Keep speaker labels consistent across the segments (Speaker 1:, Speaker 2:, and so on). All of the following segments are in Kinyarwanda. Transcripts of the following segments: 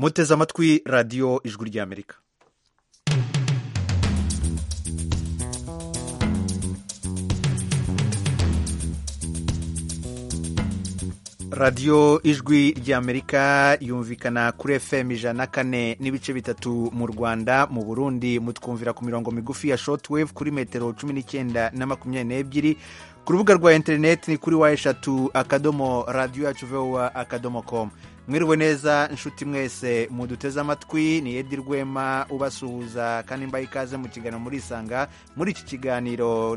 Speaker 1: muteze amatwi radiyo ijwi ry'amerika radiyo ijwi ry'amerika yumvikana kuri fm ijana na kane n'ibice bitatu mu rwanda mu burundi mutwumvira ku mirongo migufi ya shotwave kuri metero cumi n'icyenda na makumyabiri n'ebyiri ku rubuga rwa interineti ni kuri wa eshatu akadomo radiyo yacu vowa akadomo komu mwiriwe neza inshuti mwese muduteze amatwi ni edi rwema ubasuhuza kandi mbaye ikaze mu kiganiro muri isanga muri iki kiganiro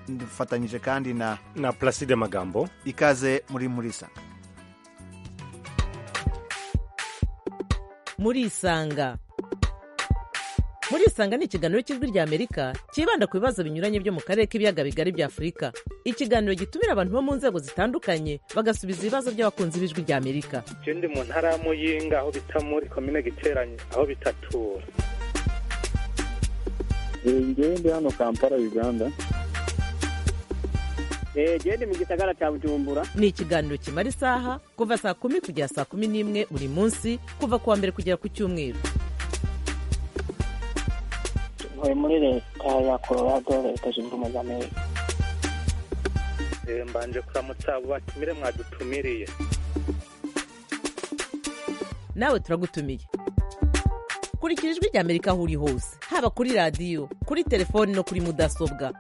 Speaker 1: dufatanyije kandi na
Speaker 2: na Placide Magambo
Speaker 1: ikaze muri muri isanga
Speaker 3: muri isanga muri isanga ni ikiganiro cy'ijwi rya amerika cyibanda ku bibazo binyuranye byo mu karere k'ibiyaga bigari bya afurika ikiganiro gitumira abantu bo mu nzego zitandukanye bagasubiza ibibazo by'abakunzi b'ijwi rya amerika
Speaker 4: je ndi mu ntara ya muyinga aho bita muri komine giteranye aho bitatura
Speaker 5: ngewe ndi hano kampala uganda
Speaker 6: genda mu gisagara cya bujumbura
Speaker 3: ni ikiganiro kimara isaha kuva saa kumi kugera saa kumi n'imwe buri munsi kuva ku wa mbere kugera ku cyumweru
Speaker 7: ntuye muri leta ya colorado leta zunze ubumwe za amerika
Speaker 4: mbanje kuramutsa abo batumire mwadutumiriye
Speaker 3: nawe turagutumiye kurikira ijwi rya amerika aho uri hose haba kuri radiyo kuri telefoni no kuri mudasobwa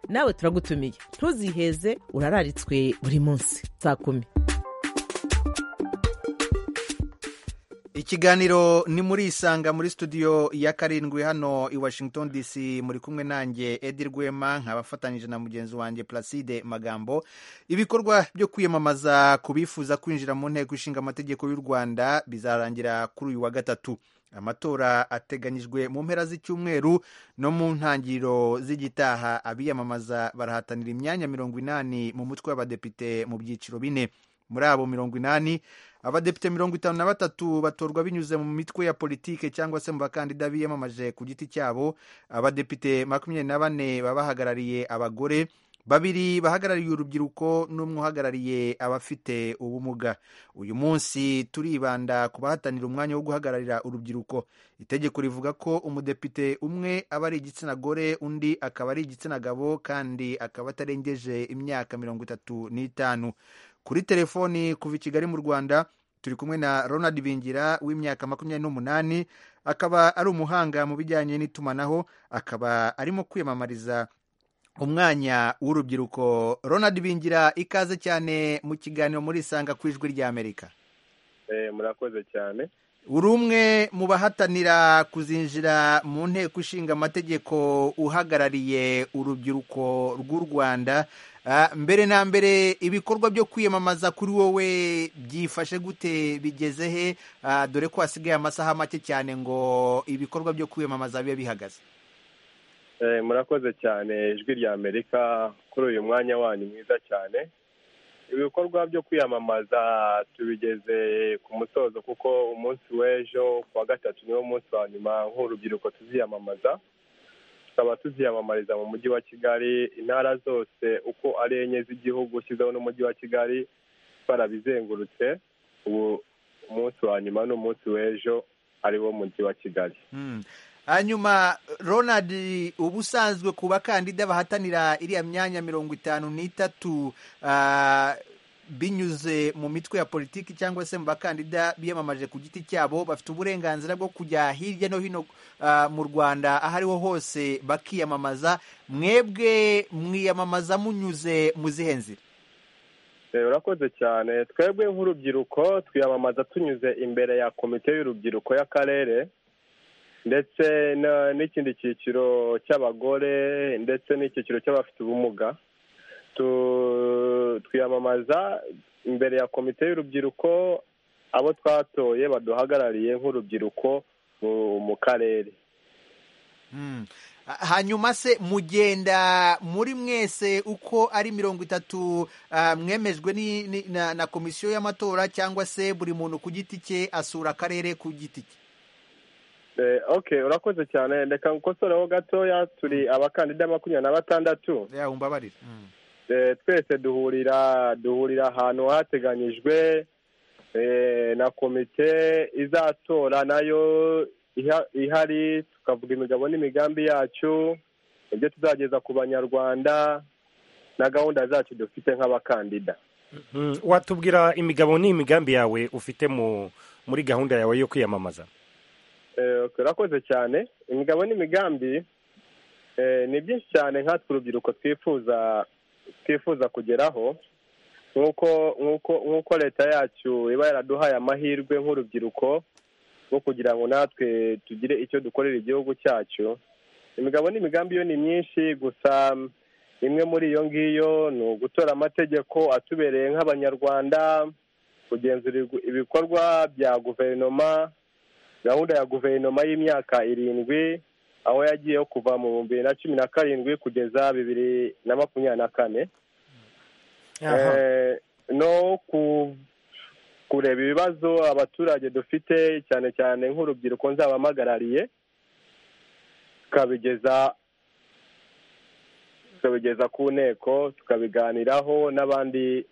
Speaker 3: nawe turagutumiye ntuziheze urararitswe buri munsi saa kumi
Speaker 1: ikiganiro ni muri isanga muri studio ya karindwi hano i washington dc muri kumwe nanjye edi rwema nkabafatanyije na mugenzi wanjye placide magambo ibikorwa byo kwiyamamaza ku bifuza kwinjira mu nteko ishinga amategeko y'u rwanda bizarangira kuri uyu wa gatatu amatora ateganyijwe mu mpera z'icyumweru no mu ntangiriro z'igitaha abiyamamaza barahatanira imyanya mirongo inani mu mutwe w'abadepite mu byiciro bine muri abo mirongo inani abadepite mirongo itanu na batatu batorwa binyuze mu mitwe ya politike cyangwa se mu bakandida biyamamaje ku giti cyabo abadepite makumyabiri na bane baba bahagarariye abagore babiri bahagarariye urubyiruko n'umwe uhagarariye abafite ubumuga uyu munsi turibanda ku bahatanira umwanya wo guhagararira urubyiruko itegeko rivuga ko umudepite umwe aba ari igitsina gore undi akaba ari igitsina gabo kandi akaba atarengeje imyaka mirongo itatu n'itanu kuri telefoni kuva i kigali mu rwanda turi kumwe na ronald bingira w'imyaka makumyabiri n'umunani akaba ari umuhanga mu bijyanye n'itumanaho akaba arimo kwiyamamariza umwanya w'urubyiruko ronald bingira ikaze cyane mu kiganiro muri isanga ku ijwi rya amerika
Speaker 8: murakoze cyane
Speaker 1: uri umwe mu bahatanira kuzinjira mu nteko ishinga amategeko uhagarariye urubyiruko rw'u rwanda mbere na mbere ibikorwa byo kwiyamamaza kuri wowe byifashe gute bigeze he dore ko hasigaye amasaha make cyane ngo ibikorwa byo kwiyamamaza bibe bihagaze
Speaker 8: murakoze cyane ijwi rya amerika kuri uyu mwanya wanyu mwiza cyane ibikorwa byo kwiyamamaza tubigeze ku musozo kuko umunsi w'ejo ku wa gatatu niwo munsi wa nyuma nk'urubyiruko tuziyamamaza tukaba tuziyamamariza mu mujyi wa kigali intara zose uko ari enye z'igihugu ushyizeho n'umujyi wa kigali barabizengurutse ubu umunsi wa nyuma ni umunsi w'ejo ari wo mujyi wa kigali
Speaker 1: hanyuma ronald uba usanzwe ku bakandida bahatanira iriya myanya mirongo itanu n'itatu binyuze mu mitwe ya politiki cyangwa se mu bakandida biyamamaje ku giti cyabo bafite uburenganzira bwo kujya hirya no hino mu rwanda aho ariho hose bakiyamamaza mwebwe mwiyamamaza munyuze mu zihe nzira
Speaker 8: urakoze cyane twebwe nk'urubyiruko twiyamamaza tunyuze imbere ya komite y'urubyiruko y'akarere ndetse n'ikindi cyiciro cy'abagore ndetse n'icyiciro cy'abafite ubumuga twiyamamaza imbere ya komite y'urubyiruko abo twatoye baduhagarariye nk'urubyiruko mu karere
Speaker 1: hanyuma se mugenda muri mwese uko ari mirongo itatu mwemejwe na komisiyo y'amatora cyangwa se buri muntu ku giti cye asura akarere ku giti cye
Speaker 8: ok urakoze cyane reka ngukosoreho gatoya turi abakandida makumyabiri na batandatu twese duhurira duhurira ahantu hateganyijwe Eh, na komite izatora nayo iha- ihari tukavuga imigabo n'imigambi yacu ibyo tuzageza ku banyarwanda na gahunda zacu dufite nk'abakandida
Speaker 2: Mm, watubwira imigabo n'imigambi yawe ufite mu muri gahunda yawe yo kwiyamamaza
Speaker 8: Eh, okay, urakoze cyane imigabo n'imigambi eh, ni byinshi cyane nkatwe urubyiruko twifuza twifuza kugeraho nk'uko nk'uko nk'uko leta yacu iba yaraduhaye amahirwe nk'urubyiruko rwo kugira ngo natwe tugire icyo dukorera igihugu cyacu imigabo n'imigambi yo ni myinshi gusa imwe muri iyo ngiyo ni ugutora amategeko atubereye nk'abanyarwanda kugenzura igu- ibikorwa bya guverinoma gahunda ya guverinoma y'imyaka irindwi aho yagiyeho kuva mu bihumbi bibiri na cumi na karindwi kugeza bibiri na makumyabiri na kane
Speaker 2: Aha.
Speaker 8: Eh, no ku- kureba ibibazo abaturage dufite cyane cyane nk'urubyiruko nzabahagarariye tukabigeza tukabigeza ku nteko tukabiganiraho n'abandi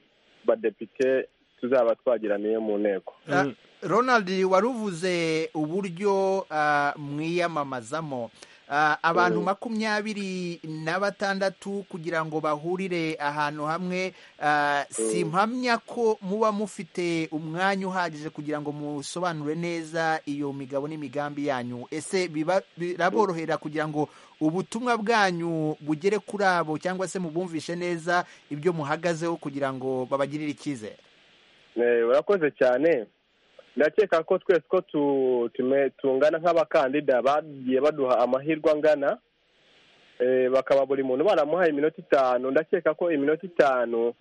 Speaker 8: badepite tuzaba twagiraniye mu nteko
Speaker 1: Ah, Ronald wari uvuze uburyo ah, mwiyamamazamo Ah, abantu makumyabiri na batandatu kugira ngo bahurire ahantu hamwe ah, si mpamya ko muba mufite umwanya uhagije kugira ngo musobanure neza iyo migabo n'imigambi yanyu ese biba- biraborohera kugira ngo ubutumwa bwanyu bugere kuri abo cyangwa se mubumvishe neza ibyo muhagazeho kugira ngo babagirire icyizere
Speaker 8: Eh, urakoze cyane ndakeka ko twese ko tu- tume- tungana nk'abakandida bagiye baduha amahirwe angana Eh, bakaba buri muntu baramuhaye iminota itanu ndakeka ko iminota itanu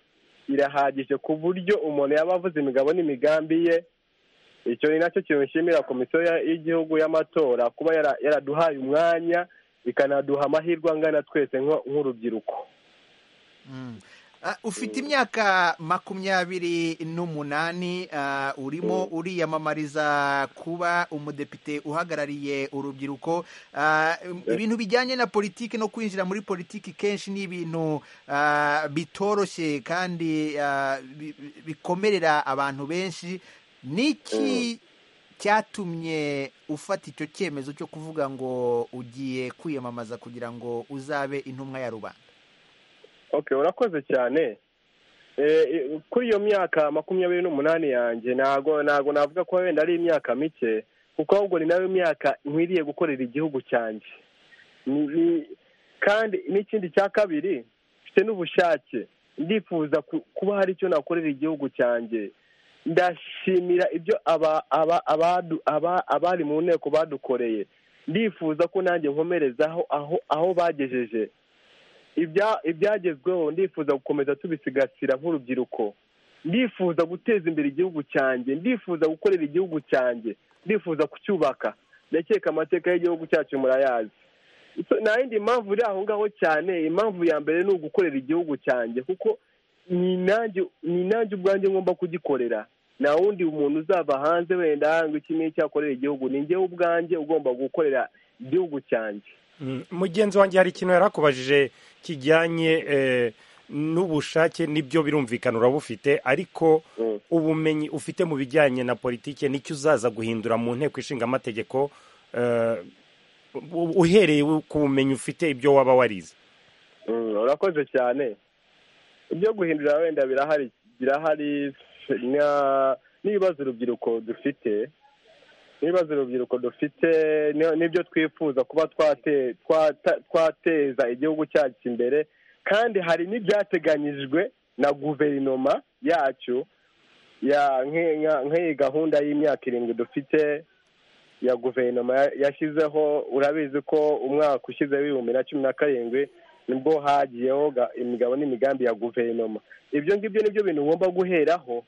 Speaker 8: irahagije ku buryo umuntu yaba avuze imigabo n'imigambi ye icyo ni nacyo kintu nshimira komisiyo ya- y'igihugu y'amatora kuba yara- yaraduhaye umwanya ikanaduha amahirwe angana twese nko- nk'urubyiruko
Speaker 1: Mm. Ah, ufite imyaka makumyabiri n'umunani ah, urimo uriyamamariza kuba umudepite uhagarariye urubyiruko Ah, ibintu bijyanye na politiki no kwinjira muri politiki kenshi ni ibintu ah, bitoroshye kandi ah, bi- bi- bikomerera abantu benshi niki cyatumye ufata icyo cyemezo cyo kuvuga ngo ugiye kwiyamamaza kugira ngo uzabe intumwa ya rubanda
Speaker 8: okay urakoze cyane Eh, eh, kuri iyo myaka makumyabiri n'umunani yanjye ntago ntago navuga ko wenda ari imyaka mike kuko ahubwo ni nayo myaka nkwiriye gukorera igihugu cyanjye Ni- ni- kandi n'ikindi cya kabiri mfite n'ubushake ndifuza ku- kuba hari icyo nakorera igihugu cyanjye ndashimira ibyo aba aba abadu- aba- abari mu nteko badukoreye ndifuza ko nanjye nkomerezaho aho aho bagejeje ibya- ibyagezweho ndifuza gukomeza tubisigasira nk'urubyiruko ndifuza guteza imbere igihugu cyanjye ndifuza gukorera igihugu cyanjye ndifuza kucyubaka ndakeka amateka y'igihugu cyacu murayazi So, nta yindi mpamvu iri aho ngaho cyane impamvu ya mbere ni ugukorera igihugu cyanjye kuko ni nanjye ni nanjye ubwanjye ngomba kugikorera nta wundi muntu uzava hanze wenda ngo iki ni icyo akorera igihugu ni njyewe ubwanjye ugomba gukorera igihugu cyanjye
Speaker 2: Mm, mugenzi wanjye hari ikintu yarakubajije kijyanye eh, n'ubushake nibyo birumvikana uraba ufite ariko
Speaker 8: Mm.
Speaker 2: ubumenyi ufite mu bijyanye na politike nicyo uzaza guhindura mu nteko ishinga amategeko eh, u- uhereye ku bumenyi ufite ibyo waba warize
Speaker 8: Mm, urakoze cyane ibyo guhindura wenda birahari birahari na- n'ibibazo urubyiruko dufite n'ibibazo urubyiruko dufite ni- n'ibyo twifuza kuba twate- twata- twateza igihugu cyacu imbere kandi hari n'ibyateganyijwe na guverinoma yacu ya nk- nka- nk'iyi gahunda y'imyaka irindwi dufite ya guverinoma ya- yashyizeho urabizi ko umwaka ushyizeho ibihumbi na cumi na karindwi nibwo hagiyeho ga- imigabo n'imigambi ya guverinoma ibyo ngibyo nibyo bintu ngomba guheraho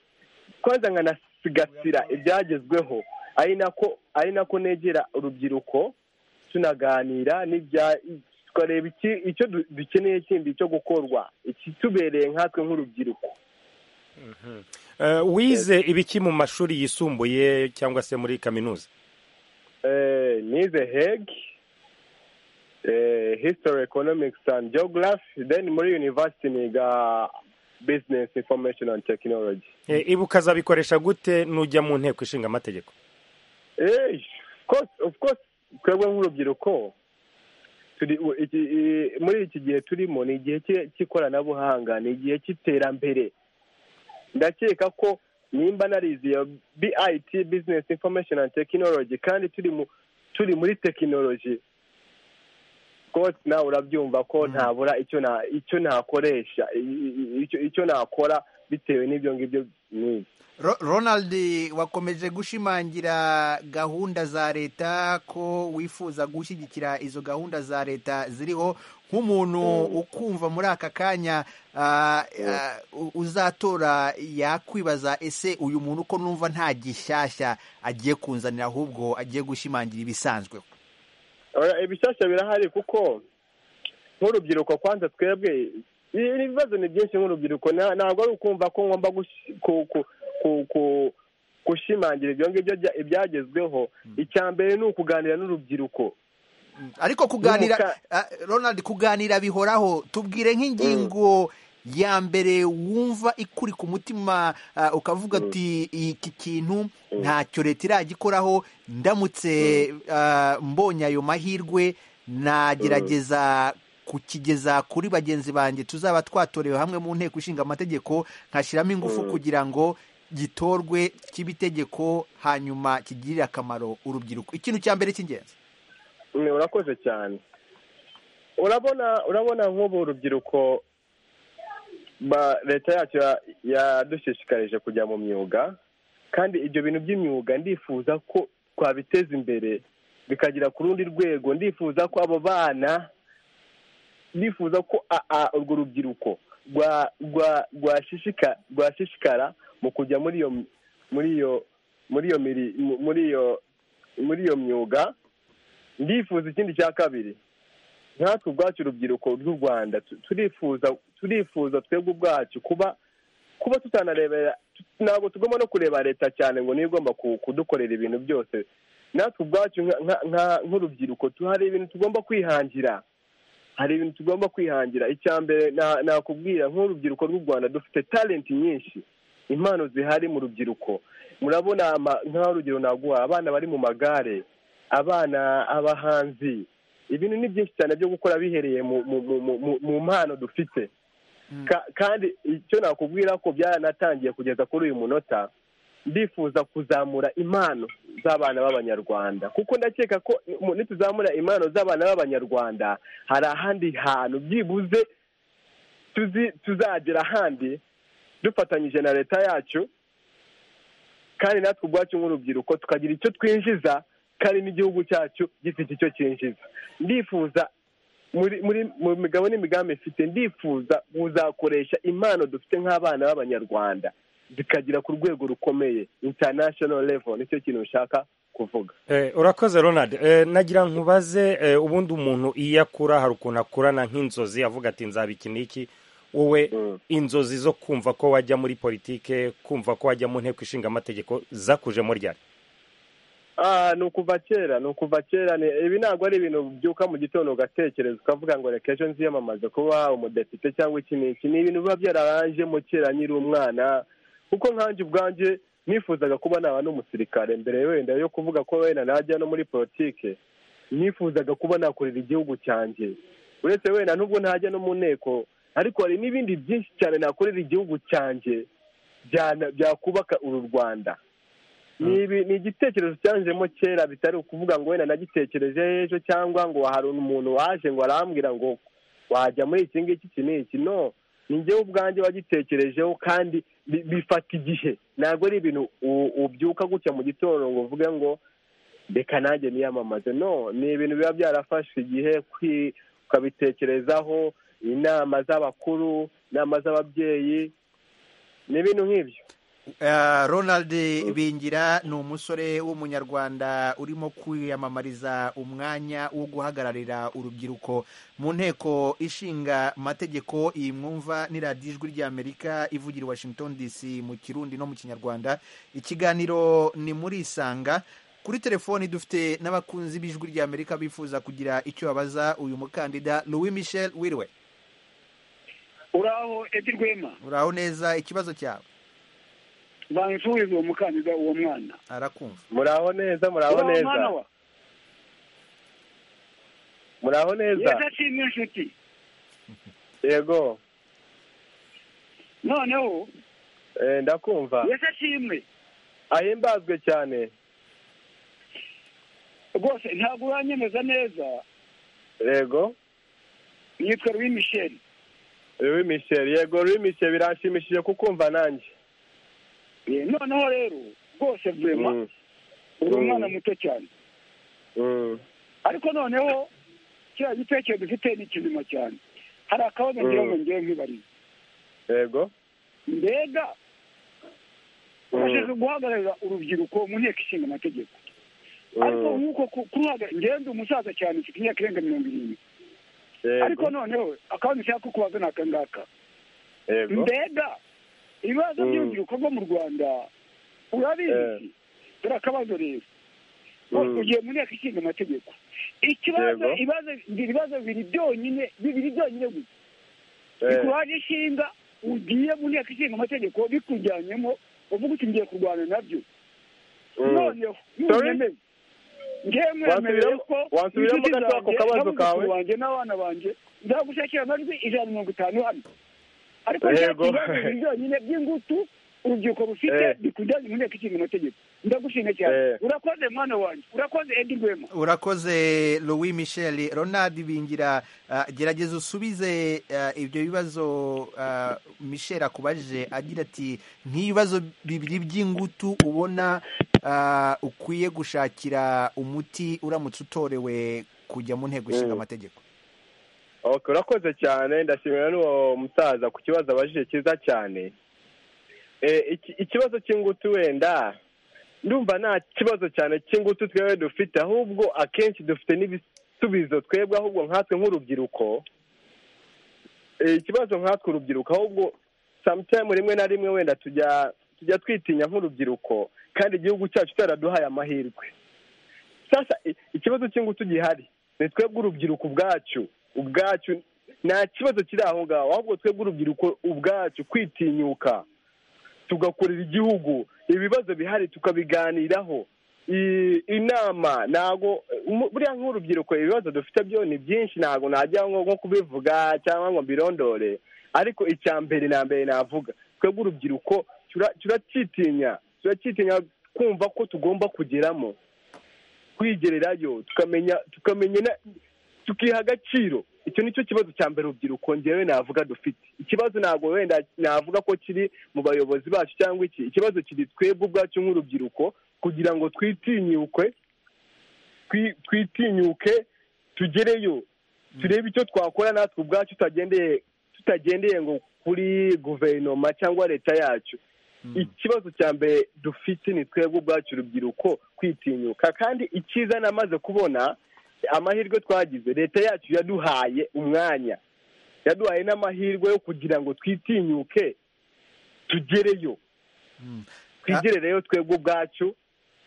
Speaker 8: kwanza nkanasigasira ibyagezweho ari nako ari nako negera urubyiruko tunaganira n'ibya tukareba iki- icyo du- dukeneye kindi cyo gukorwa ikitubereye nkatwe nk'urubyiruko
Speaker 2: Eh, wize ibiki mu mashuri yisumbuye cyangwa se muri kaminuza
Speaker 8: Eh, nize heg eh, history economics and geography then muri university niga business information and technology
Speaker 2: Eh, ibi ukazabikoresha gute nujya mu nteko ishinga amategeko
Speaker 8: Eh, of course of course twebwe nk'urubyiruko turi u- iki- i- muri iki gihe turimo ni igihe cy'i- cy'ikoranabuhanga ni igihe cy'iterambere ndakeka ko nimba narize iyo bit business information and technology kandi turi mu turi muri tekinoloji rwose nawe urabyumva ko ntabura icyo na icyo nakoresha i- i- icyo- icyo nakora bitewe n'ibyo ngibyo nize
Speaker 1: Ro- Ronald wakomeje gushimangira gahunda za leta ko wifuza gushyigikira izo gahunda za leta ziriho nk'umuntu ukumva muri aka kanya ah, ah, u- uzatora yakwibaza ese uyu muntu ko numva nta gishyashya agiye kunzanira ahubwo agiye gushimangira ibisanzwe
Speaker 8: Oya, ibishyashya birahari kuko nk'urubyiruko kwanza twebwe i- ibibazo ni byinshi nk'urubyiruko na- ntabwo ari ukumva ko ngomba gushi- ku- ku- ku- ku- gushimangira ibyo ngibyo bya- ibyagezweho icya mbere ni ukuganira n'urubyiruko
Speaker 1: ariko kuganira
Speaker 8: N'umuka-
Speaker 1: ah, Ronald kuganira bihoraho tubwire nk'ingingo ya mbere wumva ikuri ku mutima ah, ukavuga ati iki kintu ntacyo leta iragikoraho ndamutse ah, mbonye ayo mahirwe nagerageza kukigeza kuri bagenzi banjye tuzaba twatorewe hamwe mu nteko ishinga amategeko nkashyiramo ingufu kugira ngo gitorwe kibe itegeko hanyuma kigirire akamaro urubyiruko ikintu cya mbere cy'ingenzi
Speaker 8: Mm, urakoze cyane urabona urabona nk'ubu urubyiruko ba- leta yacu ya- yadushishikarije kujya mu myuga kandi ibyo bintu by'imyuga ndifuza ko twabiteza imbere bikagera ku rundi rwego ndifuza ko abo bana ndifuza ko a- a- urwo rubyiruko rwa- rwa- rwashishika- rwashishikara mu kujya muri iyo muri iyo muri iyo miri- mu- muri iyo muri iyo myuga ndifuza ikindi cya kabiri natwe ubwacu urubyiruko rw'u rwanda tu- turifuza turifuza twebwe ubwacu kuba kuba tutanarebera tu- ntabwo tugomba no kureba leta cyane ngo niyo igomba ku- kudukorera ibintu byose natwe ubwacu nka- nka- nka- nk'urubyiruko tu- hari ibintu tugomba kwihangira hari ibintu tugomba kwihangira icya mbere na- nakubwira nk'urubyiruko rw'u rwanda dufite talenti nyinshi impano zihari mu rubyiruko murabona ama- nk'urugero naguha abana bari mu magare abana abahanzi ibintu ni byinshi cyane byo gukora bihereye mu mu mu mu- mu- mu mpano dufite Ka- kandi icyo nakubwira ko byaranatangiye kugeza kuri uyu munota ndifuza kuzamura impano z'abana b'abanyarwanda kuko ndakeka ko mu- nituzamura impano z'abana b'abanyarwanda hari ahandi hantu byibuze tuzi- tuzagera ahandi dufatanyije na leta yacu kandi natwe ubwacu nk'urubyiruko tukagira icyo twinjiza kandi n'igihugu cyacu gifite icyo cyinjiza ndifuza muri muri mu migabo n'imigambi mfite ndifuza kuzakoresha impano dufite nk'abana b'abanyarwanda zikagera ku rwego rukomeye international level nicyo kintu ushaka kuvuga
Speaker 2: Eh, urakoze ronald eh, nagira nkubaze eh, ubundi umuntu iyo akura hari ukuntu akurana nk'inzozi avuga ati nzabikina iki wowe
Speaker 8: Mm.
Speaker 2: inzozi zo kumva ko wajya muri politike kumva ko wajya mu nteko ishinga amategeko zakujemo ryari
Speaker 8: Ah, ni ukuva kera ni ukuva kera ni ibi ntabwo ari ibintu byuka mu gitondo ugatekereza ukavuga ngo reka ejo nziyamamaze kuba umudepite cyangwa iki n'iki ni ibintu biba byararanjemo kera nkiri umwana kuko nkanjye ubwanjye nifuzaga kuba naba n'umusirikare mbere wenda yo kuvuga ko wenda najya no muri politike nifuzaga kuba nakorera igihugu cyanjye uretse wenda nubwo ntajya no mu nteko ariko hari n'ibindi byinshi cyane nakorera igihugu cyanjye byana- byakubaka uru rwanda ni ibi- ni igitekerezo cyanjemo kera bitari ukuvuga ngo wenda nagitekereje ejo cyangwa ngo hari umuntu waje ngo arambwira ngo wajya muri iki ngiki iki n'iki no ni njyewe ubwanjye wagitekerejeho kandi bi- bifata igihe ntabwo ari ibintu u- ubyuka gutya mu gitondo ngo uvuge ngo reka nanjye niyamamaze no ni ibintu biba byarafashe igihe kwi- ukabitekerezaho inama z'abakuru inama z'ababyeyi ni ibintu nk'ibyo
Speaker 1: Eh, Ronald Bingira ni umusore w'umunyarwanda urimo kwiyamamariza umwanya wo guhagararira urubyiruko mu nteko ishinga amategeko iyi mwumva ni radiyo ijwi ry'amerika ivugira i washington dc mu kirundi no mu kinyarwanda ikiganiro ni muri isanga kuri telefoni dufite n'abakunzi b'ijwi ry'amerika bifuza kugira icyo babaza uyu mukandida louis michel wiriwe
Speaker 9: uraho edi rwema
Speaker 1: uraho neza ikibazo cyawe
Speaker 9: bansubize uwo mukandida uwo mwana
Speaker 1: arakumva
Speaker 8: muraho neza muraho
Speaker 9: Uraho
Speaker 8: neza
Speaker 9: mwana wa
Speaker 8: muraho neza
Speaker 9: yego ashimwe inshuti
Speaker 8: yego
Speaker 9: noneho
Speaker 8: Eh, ndakumva
Speaker 9: yego ashimwe
Speaker 8: ahimbazwe cyane
Speaker 9: rwose ntabwo uranyemeza neza
Speaker 8: yego
Speaker 9: yitwa louis michel
Speaker 8: Louis Michel yego Louis Michel biranshimishije kukumva nanjye
Speaker 9: Eh, noneho rero rwose rwema
Speaker 8: Mm,
Speaker 9: uri
Speaker 8: Mm.
Speaker 9: umwana muto cyane
Speaker 8: mm,
Speaker 9: ariko noneho kiriya gitekerezo dufite ni kizima cyane hari akabazo ngira ngo
Speaker 8: Mm.
Speaker 9: ngewe nkibarize
Speaker 8: yego
Speaker 9: mbega
Speaker 8: Mm.
Speaker 9: urashaka guhagararira urubyiruko mu nteko ishinga amategeko
Speaker 8: Mm,
Speaker 9: ariko nk'uko ku- kuruhagarara ngende umusaza cyane ufite imyaka irenga mirongo irindwi
Speaker 8: yego,
Speaker 9: ariko noneho akabazo nshaka kukubaza ni aka ngaka
Speaker 8: yego
Speaker 9: mbega ibibazo
Speaker 8: Mm.
Speaker 9: by'urubyiruko rwo mu rwanda urabizi dore akabazo rero
Speaker 8: Mm.
Speaker 9: ugiye mu nteko ishinga amategeko ikibazo
Speaker 8: Yego.
Speaker 9: ibibazo ibibazo bibiri byonyine bibiri byonyine gusa
Speaker 8: Eh,
Speaker 9: bikubaje ishinga ugiye mu nteko ishinga amategeko bikujyanyemo uvuga uti ngiye kurwana nabyo
Speaker 8: mm.
Speaker 9: noneho
Speaker 8: Sorry?
Speaker 9: nunyemeze ngewe mwemerere
Speaker 8: Wasubiremo-
Speaker 9: ko
Speaker 8: wasubiremo
Speaker 9: inshuti
Speaker 8: gato ako
Speaker 9: zanjye
Speaker 8: kabazo kawe.
Speaker 9: n'abuzukuru banjye n'abana banjye nzagushakira amajwi ijana na mirongo itanu hano ariko
Speaker 8: Yego.
Speaker 9: nshaka ibibazo byonyine by'ingutu urubyiruko rufite
Speaker 8: Eh.
Speaker 9: bikujyanye mu nteko ishinga amategeko ndagushimye cyane
Speaker 8: Eh.
Speaker 9: urakoze mwana wanjye urakoze edi rwema
Speaker 1: urakoze louis michel ronald bingira ah, gerageza usubize ah, ibyo bibazo ah, michel akubaje agira ati nk'ibibazo bibiri by'ingutu ubona ah, ukwiye gushakira umuti uramutse utorewe kujya mu nteko ishinga
Speaker 8: Mm.
Speaker 1: amategeko
Speaker 8: ok urakoze cyane ndashimira n'uwo musaza ku kibazo abajije cyiza cyane Eh, iki- ikibazo cy'ingutu wenda ndumva nta kibazo cyane cy'ingutu twebwe dufite ahubwo akenshi dufite n'ibisubizo twebwe ahubwo nkatwe nk'urubyiruko Eh, ikibazo nkatwe urubyiruko ahubwo sometime rimwe na rimwe wenda tujya tujya twitinya nk'urubyiruko kandi igihugu cyacu cyaraduhaye amahirwe sasa i- ikibazo cy'ingutu gihari ni twebwe urubyiruko ubwacu ubwacu nta kibazo kiri aho ngaho ahubwo twebwe urubyiruko ubwacu kwitinyuka tugakorera igihugu ibibazo bihari tukabiganiraho I- inama ntago umu- buriya nk'urubyiruko ibibazo dufite byo ni byinshi ntago najya nko nko kubivuga cyangwa ngo mbirondore ariko icya mbere na mbere navuga twebwe urubyiruko tura- turacyitinya turacyitinya kumva ko tugomba kugeramo kwigererayo tukamenya tukamenya na- tukiha agaciro icyo nicyo kibazo cya mbere urubyiruko ngewe navuga dufite ikibazo ntabwo wenda navuga ko kiri mu bayobozi bacu cyangwa iki ikibazo kiri twebwe ubwacu nk'urubyiruko kugira ngo twitinyuke twi- twitinyuke tugereyo turebe icyo twakora natwe ubwacu tutagendeye tutagendeye ngo kuri guverinoma cyangwa leta yacu ikibazo cya mbere dufite ni twebwe ubwacu urubyiruko kwitinyuka kandi icyiza namaze kubona amahirwe twagize leta yacu yaduhaye umwanya yaduhaye n'amahirwe yo kugira ngo twitinyuke tugereyo
Speaker 1: Mm.
Speaker 8: twigerereyo twebwe ubwacu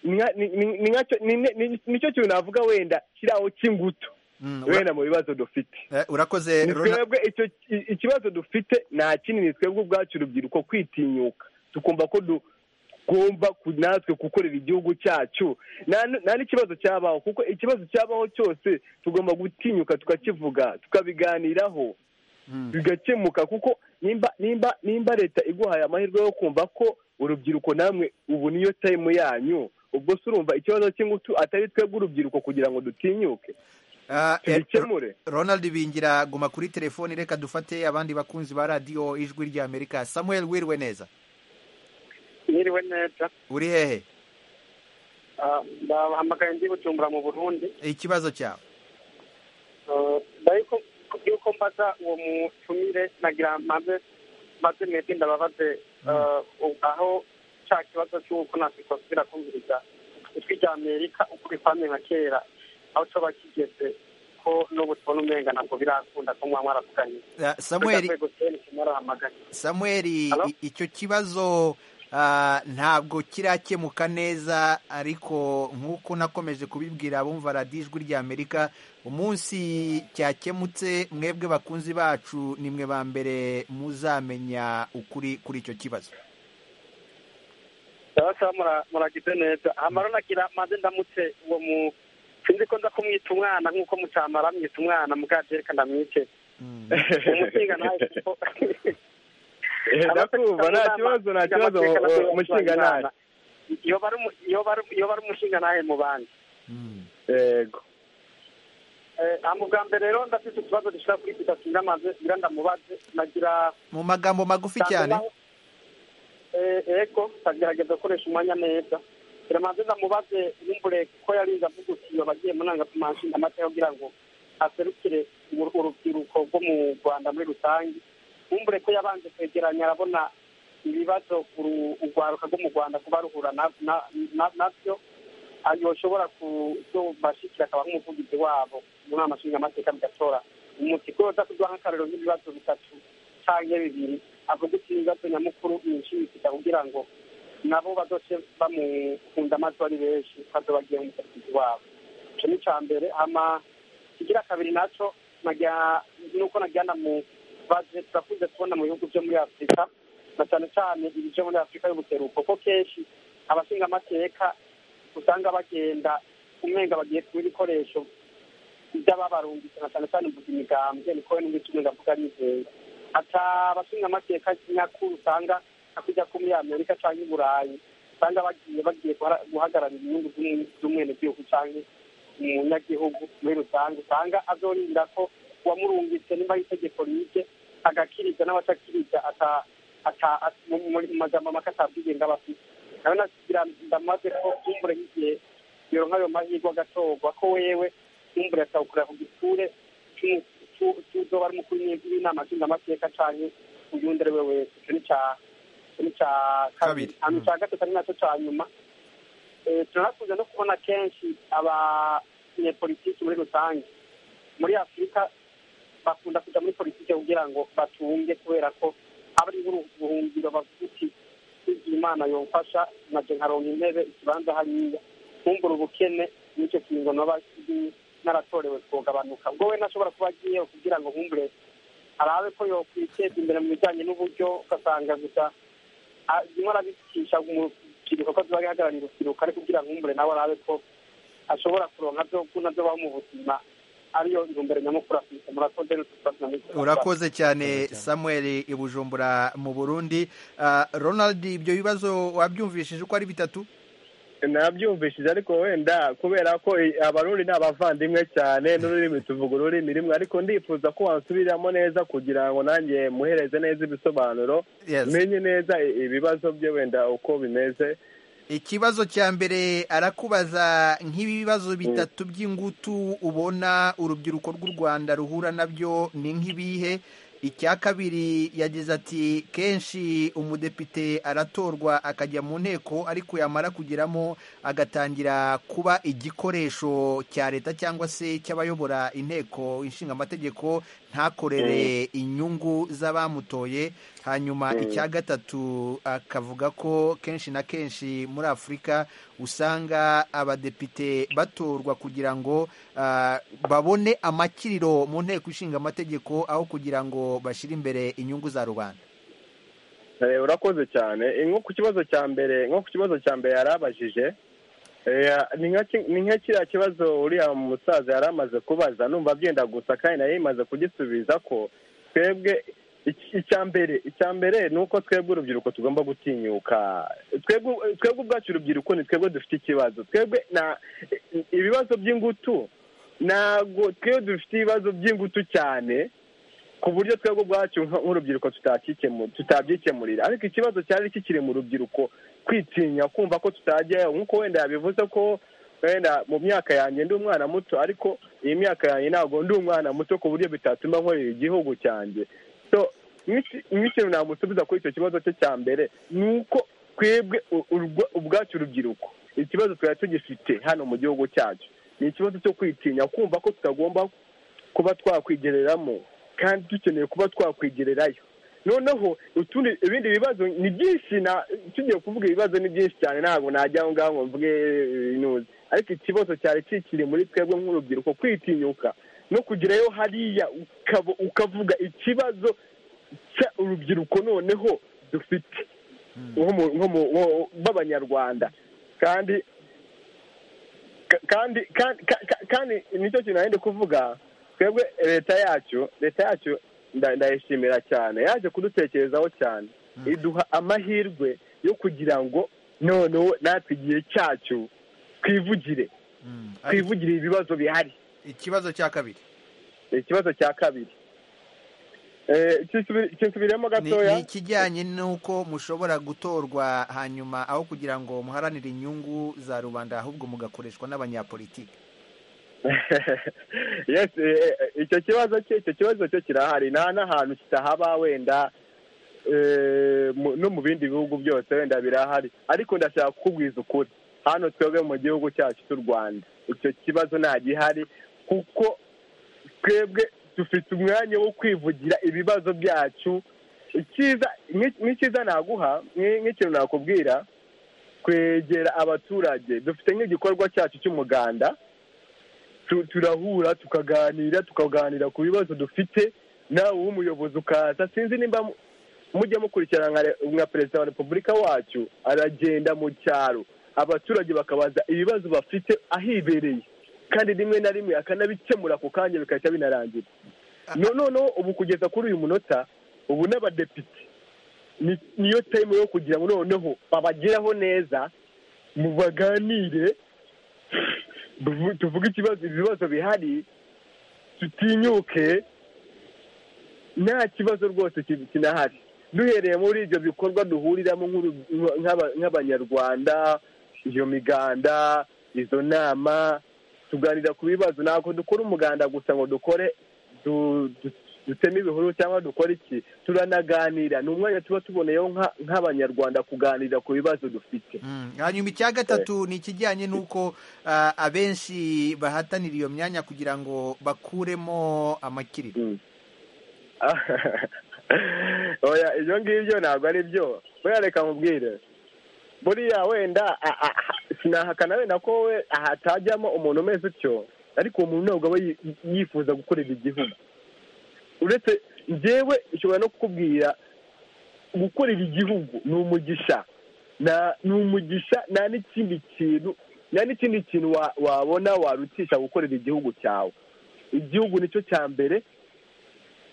Speaker 8: ni nka- ni- ni- ni nkacyo- ni- ni- ni- nicyo kintu navuga wenda kiraho cy'ingutu
Speaker 1: Mm, ura-
Speaker 8: wenda mu bibazo dufite
Speaker 1: eh, urakoze
Speaker 8: ni
Speaker 1: Ronald-
Speaker 8: twebwe icyo i- ikibazo dufite nta kindi ni twebwe ubwacu urubyiruko kwitinyuka tukumva ko tugomba ku- natwe gukorera igihugu cyacu nta n- nta n'ikibazo cyabaho kuko ikibazo cyabaho cyose tugomba gutinyuka tukakivuga tukabiganiraho
Speaker 1: Mm.
Speaker 8: bigakemuka kuko nimba nimba nimba leta iguhaye amahirwe yo kumva ko urubyiruko namwe ubu niyo time yanyu ubwo se urumva ikibazo cy'ingutu atari twebwe urubyiruko kugira ngo dutinyuke
Speaker 1: Ah, eh,
Speaker 8: tubikemure
Speaker 1: Ronald Bingira guma kuri telefoni reka dufate abandi bakunzi ba radiyo ijwi rya Amerika Samuel wiriwe neza
Speaker 6: Mwiriwe neza
Speaker 1: uri hehe
Speaker 6: Ah, ndabahamagaye ndi bujumbura mu burundi
Speaker 1: ikibazo cyawe
Speaker 6: Ah, mbere yuko- yuko mbaza uwo mutumire nagira mpamve maze mwebwe ndababaze ah, aho cya kibazo cy'uko nakikosubira kumviriza ijwi rya amerika ukuri kwame nka kera aho coba kigeze ko n'ubu tubona umenga ntabwo birakunda ko mwaba mwaravuganye
Speaker 1: Ah, Samuel
Speaker 6: Reka rwego teni kimwe arahamagaye
Speaker 1: Samuel
Speaker 6: Hello?
Speaker 1: i- icyo kibazo Ah, ntabwo kirakemuka neza ariko nk'uko nakomeje kubibwira abumva radiyo ijwi ry'amerika umunsi cyakemutse mwebwe bakunzi bacu ni mwe ba mbere muzamenya ukuri kuri icyo kibazo
Speaker 6: ndabasa muragize neza amara nagira maze ndamutse uwo mu sinzi ko nza kumwita umwana nk'uko mutamara mwita umwana mukajereka ndamwice umushinga nawe kuko
Speaker 8: Eh, ndakumva nta kibazo nta kibazo umushinga nawe
Speaker 6: iyo bari umu- iyo bari- iyo bari umushinga nawe mu bandi
Speaker 8: yego
Speaker 6: mu bwa mbere rero ndafite utubazo dushobora kuri bitatu ndamaze ngira ndamubaze nagira
Speaker 1: mu magambo magufi cyane
Speaker 6: Eh, ego ndagerageza gukoresha umwanya neza biramaze ndamubaze n'imbure kuko yarinze avuga uti iyo bagiye mu nangamashinga amateka kugira ngo aserukire uru- urubyiruko rwo mu rwanda muri rusange n'imbure ko yabanje kwegeranya arabona ibibazo uru- urwaruka rwo mu rwanda kuba ruhura na- na- na- nabyo yoshobora kubashikira akaba nk'umuvugizi wabo mu nama nshingamateka bigatora umuti ko uza kuduha nk'akarero nk'ibibazo bitatu cyangwa bibiri avuga uti ibibazo nyamukuru ni inshinga kugira ngo nabo bazoce bamukunda amaso ari benshi bazobagiye mu musatsi wabo icyo ni icya mbere hama kigira kabiri nacyo nagira- nuko nagira ndamubaze turakunze kubona mu bihugu byo muri afurika na cyane cyane ibice muri afurika y'ubuseruko ko kenshi abashinga amateka usanga bagenda umenga bagiye kuba ibikoresho by'ababarungitse na cyane cyane mvuga imigambwe niko we n'ubwo icumi ndavuga nizeye hata abashinga amateka nyakuri usanga akujya ko muri amerika cyangwa i burayi usanga bagiye bagiye guhara- guhagararira inyungu z'umwe- z'umwenegihugu cyangwa umunyagihugu muri rusange usanga azorinda ko uwamurungitse nimba ari itegeko rije agakiriza n'abatakiriza ata- ata- at- mu- mu mu magambo make atabwigenge aba afite nawe nagira ndamaze ko kumbure nk'igihe iyo nk'ayo mahirwe agatorwa ko wewe kumbure akawukorera ku giture cy'umu- cy'u- cy'uzoba ari umukuru w'inama nshingamateka cyangwa uyundi ari we wese icyo ni icya- icyo ni icya kabiri
Speaker 1: Kabiri.
Speaker 6: hanyuma icya gatatu ari nacyo cya nyuma Eh, turakunze no kubona kenshi abanyepolitiki muri rusange muri afurika bakunda kujya muri politiki kugira ngo batunge kubera ko abari buhungiro bavuga uti igihe imana yomfasha naje nkaronka intebe ikibanza hariya nkumbura ubukene n'icyo kingo naba naratorewe kugabanuka ubwo we nashobora kuba agiye kugira ngo nkumbure arabe ko yokwiteza imbere mu bijyanye n'uburyo ugasanga gusa ah, rimwe arabicisha umubyiruko ko ziba rihagarariye urubyiruko ariko kugira ngo nkumbure nawe arabe ko ashobora kuronka byo nabyo baho mu buzima ariyo ntumbere nyamukuru afite murakoze n'utubazo
Speaker 1: urakoze cyane samuel i bujumbura mu burundi Ah, ronald ibyo bibazo wabyumvishije uko ari bitatu
Speaker 8: nabyumvishije ariko wenda kubera ko i- abarundi ni abavandimwe cyane n'ururimi tuvuga ururimi rimwe ariko ndifuza ko wansubiramo neza kugira ngo nanjye muhereze neza ibisobanuro
Speaker 1: Yes.
Speaker 8: menye neza i- ibibazo bye wenda uko bimeze
Speaker 1: ikibazo cya mbere arakubaza nk'ibibazo bitatu by'ingutu ubona urubyiruko rw'u rwanda ruhura nabyo ni nk'ibihe icya kabiri yagize ati kenshi umudepite aratorwa akajya mu nteko ariko yamara kugeramo agatangira kuba igikoresho cya leta cyangwa se cy'abayobora inteko inshingamategeko ntakorere inyungu z'abamutoye hanyuma icya gatatu akavuga ko kenshi na kenshi muri afurika usanga abadepite batorwa kugira ngo ah, babone amakiriro mu nteko ishinga amategeko aho kugira ngo bashyire imbere inyungu za rubanda
Speaker 8: Eh, urakoze cyane Eh, nko ku kibazo cya mbere nko ku kibazo cya mbere yarabajije Eh, ni nka ki- ni nka kiriya kibazo uriya musaza yari amaze kubaza numva byenda gusa kandi nayo imaze kugisubiza ko twebwe iki- icya mbere icya mbere ni uko twebwe urubyiruko tugomba gutinyuka twebwe twebwe ubwacu urubyiruko ni twebwe dufite ikibazo twebwe na ibibazo by'ingutu ntabwo twebwe dufite ibibazo by'ingutu cyane ku buryo twebwe ubwacu nka- nk'urubyiruko tutakikemu- tutabyikemurira ariko ikibazo cyari kikiri mu rubyiruko kwitinya kumva ko tutajyayo nk'uko wenda yabivuze ko wenda mu myaka yanjye ndi umwana muto ariko iyi myaka yanjye ntabwo ndi umwana muto ku buryo bitatuma nkorera igihugu cyanjye so nk'iki- nk'ikintu namusubiza kuri icyo kibazo cye cya mbere ni uko twebwe u- urwa- ubwacu urubyiruko ikibazo twari tugifite hano mu gihugu cyacu ni ikibazo cyo kwitinya kumva ko tutagomba kuba twakwigereramo kandi dukeneye kuba twakwigererayo noneho utundi ibindi bibazo ni byinshi na tugiye kuvuga ibibazo ni byinshi cyane ntabwo najya aho ngaho ngo mvuge inuze ariko ikibazo cyari kikiri muri twebwe nk'urubyiruko kwitinyuka no kugerayo hariya ukaba- ukavuga ikibazo cya urubyiruko noneho dufite nko mu- nko mu- nko- b'abanyarwanda kandi ka- kandi kandi ka- ka- kandi nicyo kintu nari ndi kuvuga twebwe leta yacu leta yacu nda- ndayishimira cyane yaje kudutekerezaho cyane iduha amahirwe yo kugira ngo noneho natwe igihe cyacu twivugire twivugire ibibazo bihari
Speaker 1: ikibazo cya kabiri
Speaker 8: ikibazo cya kabiri Eh, kisubire- kisubiremo
Speaker 1: ni
Speaker 8: gatoya
Speaker 1: ni ikijyanye n'uko mushobora gutorwa hanyuma aho kugira ngo muharanire inyungu za rubanda ahubwo mugakoreshwa n'abanyapolitiki
Speaker 8: yes eh, eh, icyo kibazo cye icyo kibazo cyo kirahari nta n'ahantu kitahaba wenda eh, mu- no mu bindi bihugu byose wenda birahari ariko ndashaka kukubwiza ukuri hano twebwe mu gihugu cyacu cy'u rwanda icyo kibazo nta gihari kuko twebwe dufite umwanya wo kwivugira ibibazo byacu icyiza nk'i- nk'icyiza naguha nk'i- nk'ikintu nakubwira kwegera abaturage dufite nk'igikorwa cyacu cy'umuganda tu- turahura tukaganira tukaganira ku bibazo dufite nawe w'umuyobozi ukaza sinzi nimba mu- mujya mukurikirana nka re- nka perezida wa repubulika wacu aragenda mu cyaro abaturage bakabaza ibibazo bafite ahibereye kandi rimwe na rimwe akanabikemura ako kanya bigahita binarangira No- noneho ubu kugeza kuri uyu munota ubu n'abadepite ni- niyo tayime yo kugira ngo noneho babageraho neza mu baganire tuvu- tuvuge ikibazo ibibazo bihari tutinyuke nta kibazo rwose ki- kinahari duhereye muri ibyo bikorwa duhuriramo nk'uru- nk'aba- nk'abanyarwanda iyo miganda izo nama tuganira ku bibazo ntabwo dukora umuganda gusa ngo dukore du- du- duteme ibihuru cyangwa dukore iki turanaganira ni umwanya tuba tuboneyeho nka- nk'abanyarwanda kuganira ku bibazo dufite
Speaker 1: hanyuma icya gatatu ni ikijyanye n'uko ah, abenshi bahatanira iyo myanya kugira ngo bakuremo amakiriro
Speaker 8: oya ibyo ngibyo ntabwo ari byo buriya reka mubwire buriya wenda a- a- a- sinahakana wenda ko we hatajyamo umuntu umeze utyo ariko uwo muntu ntabwo aba yi- yifuza gukorera igihugu uretse njyewe nshobora no kukubwira gukorera igihugu ni umugisha Na- ni umugisha nta n'ikindi kintu nta n'ikindi kintu wa- wabona warutisha gukorera igihugu cyawe igihugu nicyo cya mbere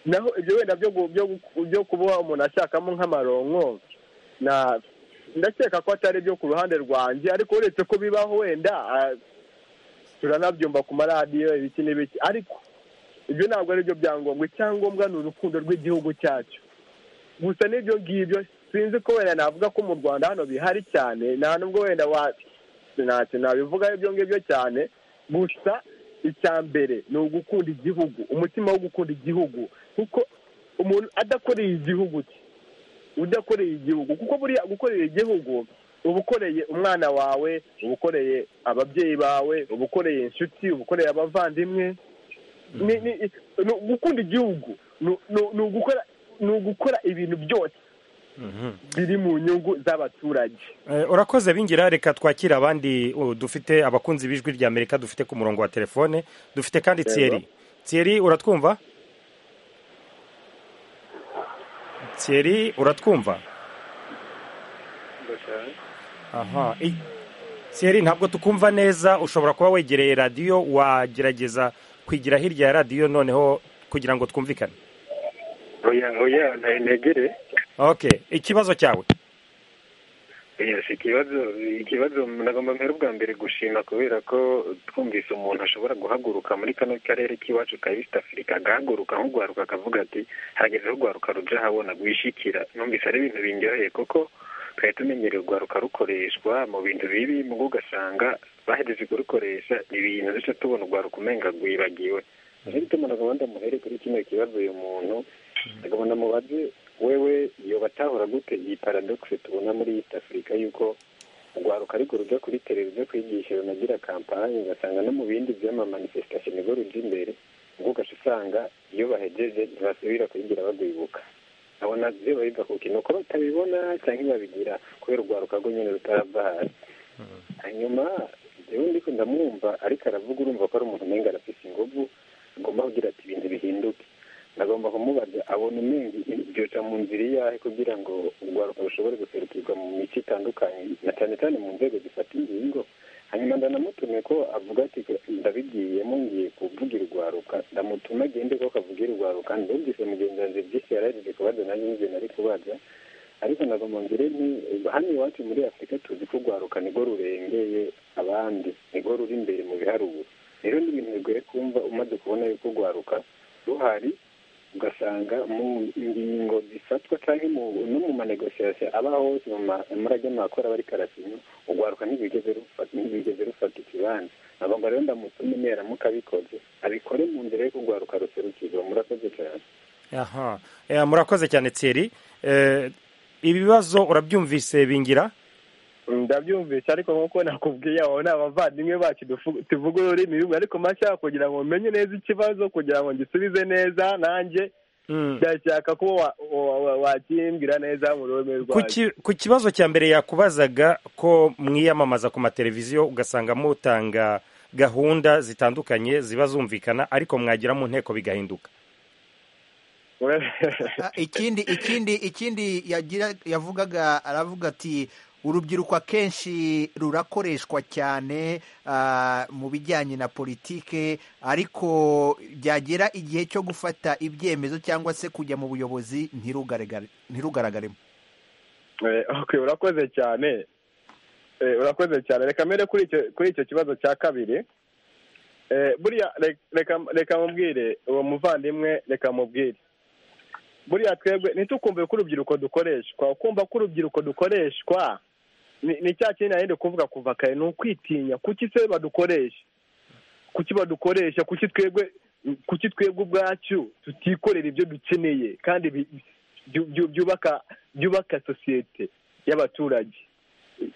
Speaker 8: naho ibyo wenda byo gu- byo gu- byo kuba umuntu ashakamo nk'amaronko na ndakeka ko atari ibyo ku ruhande rwanjye ariko uretse ko bibaho wenda ah, turanabyumva ku maradiyo ibiki n'ibiki ariko ibyo ntabwo ari byo byangombwa icyangombwa ni urukundo rw'igihugu cyacu gusa n'ibyo ngibyo sinzi ko wenda navuga ko mu rwanda hano bihari cyane nta nubwo wenda wa ntacyo nabivugaho ibyo ngibyo cyane gusa icya mbere ni ugukunda igihugu umutima wo gukunda igihugu kuko umuntu adakoreye igihugu cye udakoreye igihugu kuko buriya gukorera igihugu uba ukoreye umwana wawe uba ukoreye ababyeyi bawe uba ukoreye inshuti uba ukoreye abavandimwe ni ni ni gukunda igihugu ni ni- ni ugukora ni ugukora ibintu byose biri mu nyungu z'abaturage
Speaker 2: Eh, urakoze bingira reka twakire abandi uh, dufite abakunzi b'ijwi rya amerika dufite ku murongo wa telefone dufite kandi
Speaker 8: Yego.
Speaker 2: thierry thierry uratwumva thierry uratwumva aha i- thierry ntabwo tukumva neza ushobora kuba wegereye radiyo wagerageza kwigira hirya ya radiyo noneho kugira ngo twumvikane
Speaker 10: oya oya ntegere
Speaker 2: okay ikibazo cyawe
Speaker 10: yes ikibazo ikibazo nagomba mbere ubwa mbere gushima kubera ko twumvise umuntu ashobora guhaguruka muri kano karere k'iwacu ka east africa agahaguruka nko guharuka akavuga ati hageze aho guharuka ruja habona guhishikira numvise ari ibintu bingereye kuko twari tumenyereye urwaruka rukoreshwa mu bintu bibi mu bwo ugasanga bahereje kurukoresha ibintu duce tubona urwaruka umenga rwibagiwe niyo bituma nagomba ndamuhere kuri kino kibazo uyu muntu nagomba ndamubaze wewe iyo batahura gute iyi paradogisi tubona muri east afurika yuko urwaruka ariko rujya kuri televiziyo kwigisha runagira kampani ugasanga no mu bindi by'amamanifestation nibwo rujya imbere ubwo ugasanga iyo bahegeje ntibasubira kwigira bagwibuka
Speaker 6: abona ibyo babiva ku kintu kuba batabibona cyangwa babigira kubera urwaruka rwo nyine rutarava hasi hanyuma rero ndiko ndamwumva ariko aravuga urumva ko ari umuntu umenga arafise ingufu agomba kugira ati ibintu bihinduke nagomba kumubaza abona umenga byoca mu nzira iyahe kugira ngo urwaruka rushobore guserukirwa mu mico itandukanye na cyane cyane mu nzego zifata ingingo hanyuma ndanamutume ko avuga ati ndabigiyemo ngiye kuvuga irwaruka ndamutume agende ko akavuga irwaruka ndumvise mugenzi wanjye byinshi yaraririye kubaza nanjye nibyo nari kubaza ariko nagomba ngire nti hano iwacu muri afurika tuzi ko urwaruka nirwo rurengeye abandi nirwo ruri imbere mu biharuro rero ni ibintu bigoye kumva umaze kubona yuko urwaruka ruhari ugasanga mu ngingo zifatwa cyangwa no mu manegosiyasiyo aba hose mu majyama akora bari karasinya urwaruka ntibigeze rufata ikibanza ntabwo rero ndamusoma interamuka abikoze abikore mu nzira yo kurwaruka ruserukirwa murakoze cyane
Speaker 2: aha Eh, murakoze cyane tseri Eh, ibibazo urabyumvise bingira
Speaker 8: ndabyumvise ariko nk'uko nakubwiye abo ni abavandimwe bacu dufu- tuvuga ururimi rumwe ariko mashya kugira ngo menye neza ikibazo kugira ngo ngisubize neza nanjye ndashaka ko wa- wa- wa- wakimbwira neza mu rurimi
Speaker 2: Ku
Speaker 8: rwawe
Speaker 2: ki- ku kibazo cya mbere yakubazaga ko mwiyamamaza ku mateleviziyo ugasanga mutanga gahunda zitandukanye ziba zumvikana ariko mwagira mu nteko bigahinduka
Speaker 1: Ah, ikindi ikindi ikindi yagira yavugaga aravuga ati urubyiruko akenshi rurakoreshwa cyane ah, mu bijyanye na politike ariko byagera igihe cyo gufata ibyemezo cyangwa se kujya mu buyobozi ntirugaragare- ntirugaragaremo
Speaker 8: Eh, okay, urakoze cyane Eh, urakoze cyane reka mbere kuri icyo kuri icyo kibazo cya kabiri Eh, buriya re- reka reka mubwire uwo muvandimwe reka mubwire buriya twebwe ntitukumve ko urubyiruko dukoreshwa ukumva ko urubyiruko dukoreshwa ni ni cya kintu nari ndi kuvuga kuva kare ni ukwitinya kuki se badukoresha kuki badukoresha kuki twebwe kuki twebwe ubwacu tutikorera ibyo dukeneye kandi bi- byu- byu- byubaka byubaka sosiyete y'abaturage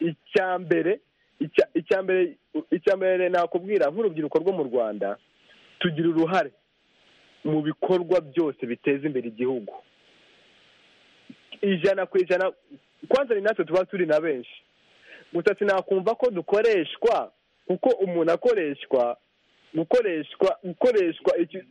Speaker 8: icya mbere icya- icya mbere icya mbere nakubwira nk'urubyiruko rwo mu rwanda tugira uruhare mu bikorwa byose biteza imbere igihugu ijana ku ijana kwanza ni natwe tuba turi na benshi gusa sinakumva ko dukoreshwa kuko umuntu akoreshwa gukoreshwa gukoreshwa iki-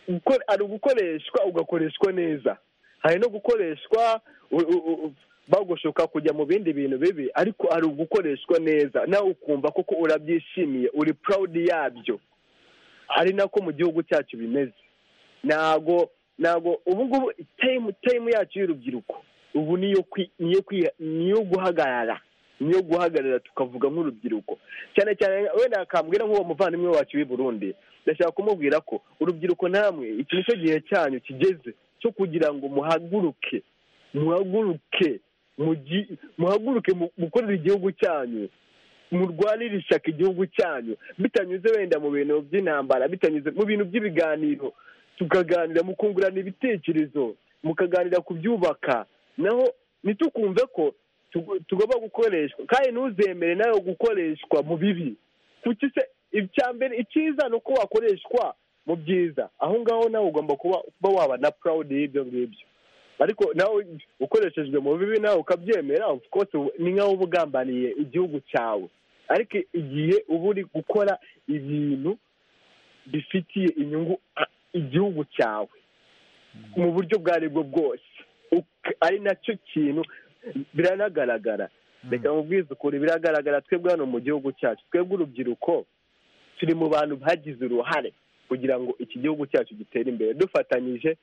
Speaker 8: gukore- ari ugukoreshwa ugakoreshwa neza hari no gukoreshwa u- u- u- bagushuka kujya mu bindi bintu bibi ariko ari ugukoreshwa neza nawe ukumva koko urabyishimiye uri proud yabyo ari nako mu gihugu cyacu bimeze ntago ntago ubu ngubu time time yacu y'urubyiruko ubu niyo kwi- niyo kwi- niyo guhagarara niyo guhagarara tukavuga nk'urubyiruko cyane cyane wenda akambwira nk'uwo muvandimwe wacu w'i Burundi ndashaka kumubwira ko urubyiruko namwe iki nicyo gihe cyanyu kigeze cyo kugira ngo muhaguruke muhaguruke mugi- muhaguruke mu- mukorere igihugu cyanyu murwanire ishyaka igihugu cyanyu bitanyuze wenda mu bintu by'intambara bitanyuze mu bintu by'ibiganiro tukaganira mukungurana ibitekerezo mukaganira ku byubaka naho ntitukumve ko tugu- tugomba gukoreshwa kandi ntuzemere nawe gukoreshwa mu bibi kuki se icya mbere icyiza ni uko wakoreshwa mu byiza aho ngaho nawe ugomba kuba kuba waba na proud y'ibyo ngibyo ariko nawe ukoreshejwe mu bibi nawe ukabyemera of course ubu- ni nkaho uba ugambaniye igihugu cyawe ariko igihe uba uri gukora ibintu bifitiye inyungu a- igihugu cyawe mu buryo ubwo ari bwo bwose Uk- ari nacyo kintu biranagaragara reka mubwize ukuri biragaragara twebwe hano mu gihugu cyacu twebwe urubyiruko turi mu bantu bagize uruhare kugira ngo iki gihugu cyacu gitere imbere dufatanyije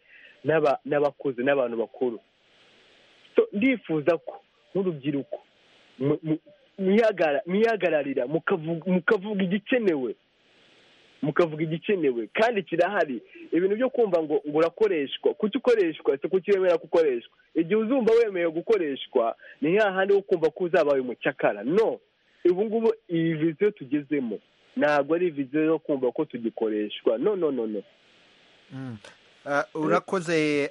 Speaker 8: n'aba- n'abakuze n'abantu bakuru So, ndifuza ko nk'urubyiruko mu- mu- mwihagara- mwihagararira mukavu- mukavuga igikenewe mukavuga igikenewe kandi kirahari ibintu byo kumva ngo ngo urakoreshwa kuki ukoreshwa si kuki wemera gukoreshwa igihe uzumva wemeye gukoreshwa ni ya handi wo kumva ko uzabaye umucakara no ubu ngubu iyi viziyo tugezemo ntabwo ari viziyo yo kumva ko tugikoreshwa no no no no
Speaker 1: urakoze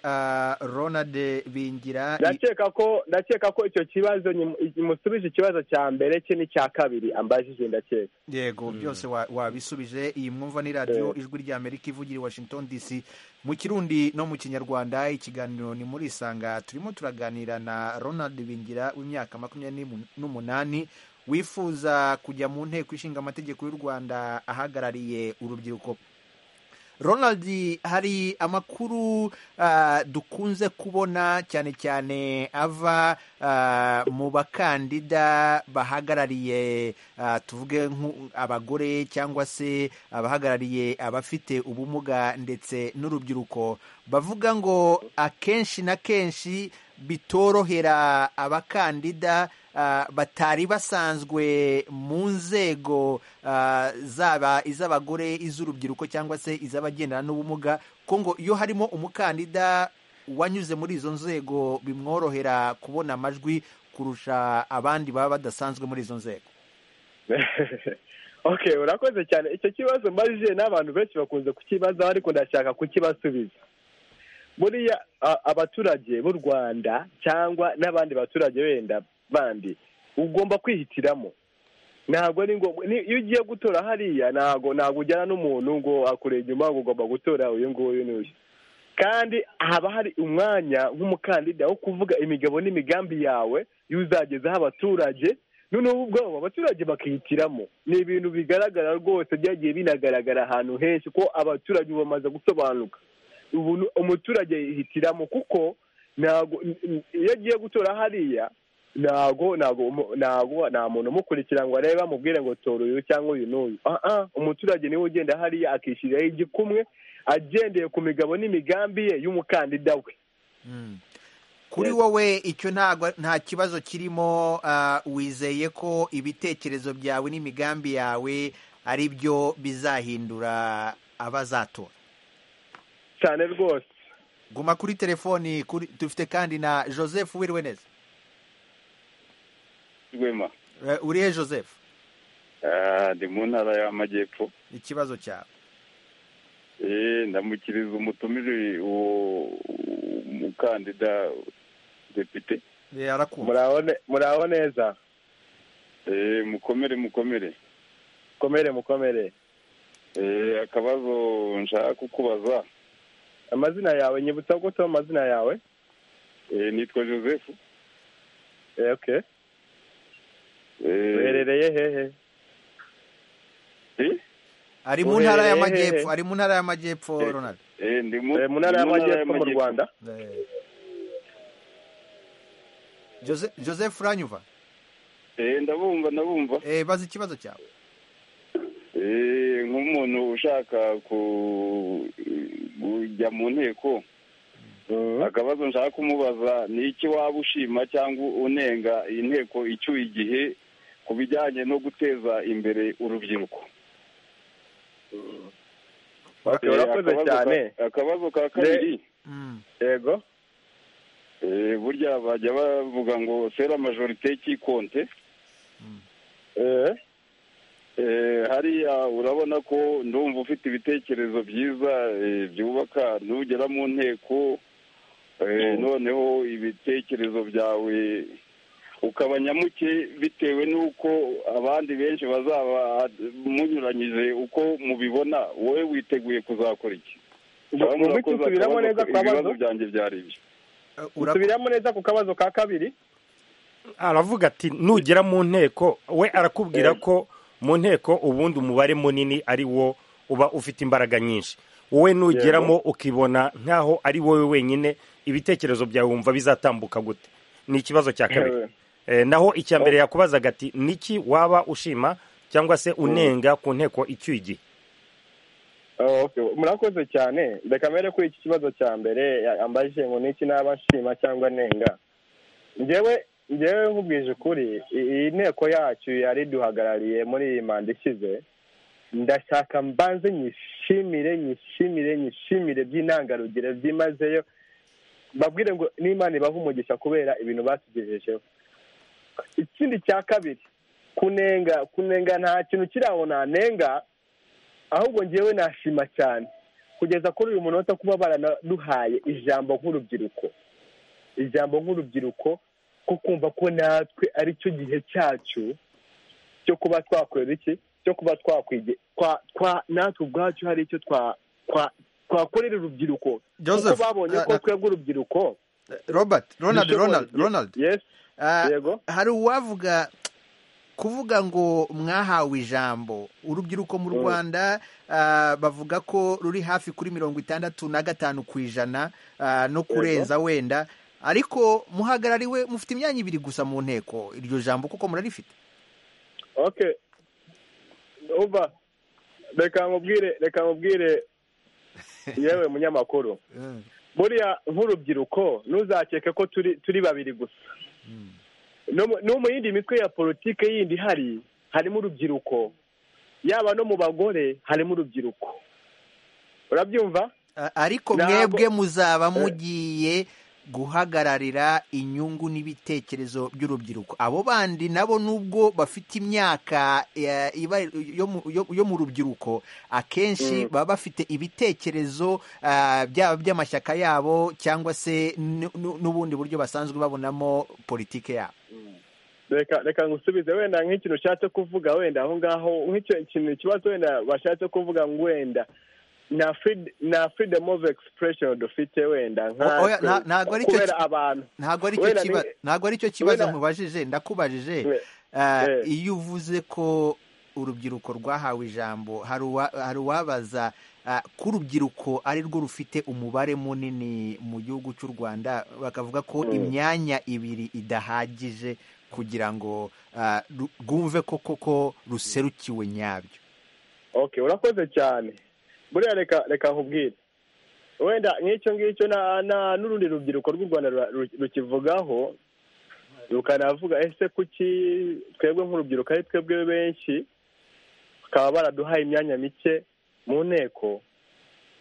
Speaker 1: ronald bingira
Speaker 8: ndakeka ko ndakeka ko icyo kibazo musubije ikibazo cya mbere cye n'icya kabiri ambajije ndakeka
Speaker 1: yego byose wabisubije iyi mwumva ni radiyo ijwi ry'amerika ivugira i washington dc mu kirundi no mu kinyarwanda ikiganiro ni muri isanga turimo turaganira na ronald bingira w'imyaka makumyabiri n'umunani wifuza kujya mu nteko ishinga amategeko y'u rwanda ahagarariye urubyiruko ronald hari amakuru dukunze kubona cyane cyane ava mu bakandida bahagarariye tuvuge abagore cyangwa se abahagarariye abafite ubumuga ndetse n'urubyiruko bavuga ngo akenshi na kenshi bitorohera abakandida batari basanzwe mu nzego zaba iz'abagore iz'urubyiruko cyangwa se iz'abagendana n'ubumuga ko ngo iyo harimo umukandida wanyuze muri izo nzego bimworohera kubona amajwi kurusha abandi baba badasanzwe muri izo nzego
Speaker 8: ok urakoze cyane icyo kibazo mbajije n'abantu benshi bakunze kukibazaho ariko ndashaka kukibasubiza buriya abaturage b'u rwanda cyangwa n'abandi baturage benda bandi ugomba kwihitiramo ntabwo ni ngombwa iyo ugiye gutora hariya ntabwo ntabwo ujyana n'umuntu ngo akure inyuma ngo ugomba gutora uyu nguyu n'uyu kandi haba hari umwanya nk'umukandida wo kuvuga imigabo n'imigambi yawe y'uzagezaho abaturage noneho ubwabo abaturage bakihitiramo ni ibintu bigaragara rwose byagiye binagaragara ahantu henshi ko abaturage ubu bamaze gusobanuka ubu umuturage yihitiramo kuko ntabwo iyo agiye gutora hariya ntabwo ntabwo nta muntu umukurikira ngo arebe amubwire ngo tora uyu cyangwa uyu n'uyu umuturage niwe ugenda hariya akishyiriraho igikumwe agendeye ku migabo n'imigambi ye y'umukandida we
Speaker 1: kuri wowe icyo nta kibazo kirimo wizeye ko ibitekerezo byawe n'imigambi yawe ari byo bizahindura abazatora
Speaker 8: cyane rwose
Speaker 1: guma kuri telefoni dufite kandi na joseph wiriwe neza
Speaker 11: rwema
Speaker 1: urihe joseph
Speaker 11: ndi mu ntara y'amajyepfo
Speaker 1: ikibazo cyawe
Speaker 11: ndamukiriza umutumire uwo mukandida depite
Speaker 8: muraho neza
Speaker 11: mukomere mukomere
Speaker 8: mukomere mukomere
Speaker 11: akabazo nshaka kukubaza
Speaker 8: amazina yawe nyibutsa gute amazina yawe
Speaker 11: nitwa joseph
Speaker 8: ok uherereye hehe
Speaker 1: ari mu ntara y'amajyepfo ari mu ntara y'amajyepfo ronald
Speaker 11: ndi mu
Speaker 8: ntara y'amajyepfo mu rwanda
Speaker 1: joseph uranyuva
Speaker 11: ndabumva ndabumva
Speaker 1: bazi ikibazo cyawe
Speaker 11: nk'umuntu ushaka kujya mu nteko akabazo nshaka kumubaza ni iki waba ushima cyangwa unenga iyi nteko icyuye igihe ku bijyanye no guteza imbere urubyiruko
Speaker 8: urakoze cyane
Speaker 11: akabazo ka kabiri
Speaker 8: yego
Speaker 11: burya bajya bavuga ngo sera majorite cy'ikonte hariya urabona ko ndumva ufite ibitekerezo byiza byubaka nugera mu nteko noneho ibitekerezo byawe ukaba nyamuke bitewe n'uko abandi benshi bazaba munyuranyije uko mubibona wowe witeguye kuzakora iki
Speaker 8: usubiramo neza ku kabazo
Speaker 11: byanjye byari ibyo
Speaker 8: usubiramo neza ku kabazo ka kabiri
Speaker 2: aravuga ati nugera mu nteko we arakubwira ko mu nteko ubundi umubare munini ari wo uba ufite imbaraga nyinshi wowe nugeramo ukibona nk'aho ari wowe wenyine ibitekerezo byawe wumva bizatambuka gute ni ikibazo cya kabiri naho icya mbere yakubazaga ati niki waba ushima cyangwa se unenga ku nteko icyuye igihe
Speaker 8: murakoze cyane reka mbere kuri iki kibazo cya mbere yambajije ngo niki naba nshima cyangwa nenga ngewe ngewe nkubwije ukuri iyi nteko yacu yari duhagarariye muri iyi manda ishyize ndashaka mbanze nyishimire nyishimire nyishimire by'intangarugero byimazeyo babwire ngo n'imana ibahe umugisha kubera ibintu batugejejeho ikindi cya kabiri kunenga kunenga nta kintu kiri aho nanenga ahubwo ngewe nashima cyane
Speaker 12: kugeza kuri uyu munota kuba baranaduhaye ijambo nk'urubyiruko ijambo nk'urubyiruko ko kumva ko natwe ari cyo gihe cyacu cyo kuba twakorera iki cyo kuba twakwige natwe ubwacu hari icyo twakorera urubyiruko kuko babonye ko twebwe urubyiruko
Speaker 1: robert ronald ronald ronald hari uwavuga kuvuga ngo mwahawe ijambo urubyiruko mu rwanda bavuga ko ruri hafi kuri mirongo itandatu na gatanu ku ijana no kurenza wenda ariko muhagarariwe mufite imyanya ibiri gusa mu nteko iryo jambo kuko murarifite
Speaker 8: uba reka nkubwire reka nkubwire yewe munyamakuru buriya nk'urubyiruko ntuzakeke ko turi turi babiri gusa no mu yindi mitwe ya politiki yindi ihari harimo urubyiruko yaba no mu bagore harimo urubyiruko urabyumva
Speaker 1: ariko mwebwe muzaba mugiye guhagararira inyungu n'ibitekerezo by'urubyiruko abo bandi nabo nubwo bafite imyaka yo mu rubyiruko akenshi baba bafite ibitekerezo byaba by'amashyaka yabo cyangwa se n'ubundi buryo basanzwe babonamo politiki yabo
Speaker 8: reka ngusubize wenda nk'ikintu ushatse kuvuga wenda aho ngaho nk'ikintu ikibazo wenda bashatse kuvuga ngo wenda na freedom of expression dufite wenda kubera abantu
Speaker 1: ntabwo ari cyo kibazo nkubajije ndakubajije iyo uvuze ko urubyiruko rwahawe ijambo hari uwabaza ko urubyiruko ari rwo rufite umubare munini mu gihugu cy'u rwanda bakavuga ko imyanya ibiri idahagije kugira ngo rwumve ko koko ruserukiwe nyabyo
Speaker 8: urakoze cyane buriya reka reka nkubwire wenda nk'icyo ngicyo n'urundi rubyiruko rw'u rwanda rukivugaho rukanavuga ese kuki twebwe nk'urubyiruko ari twebwe benshi bakaba baraduhaye imyanya mike mu nteko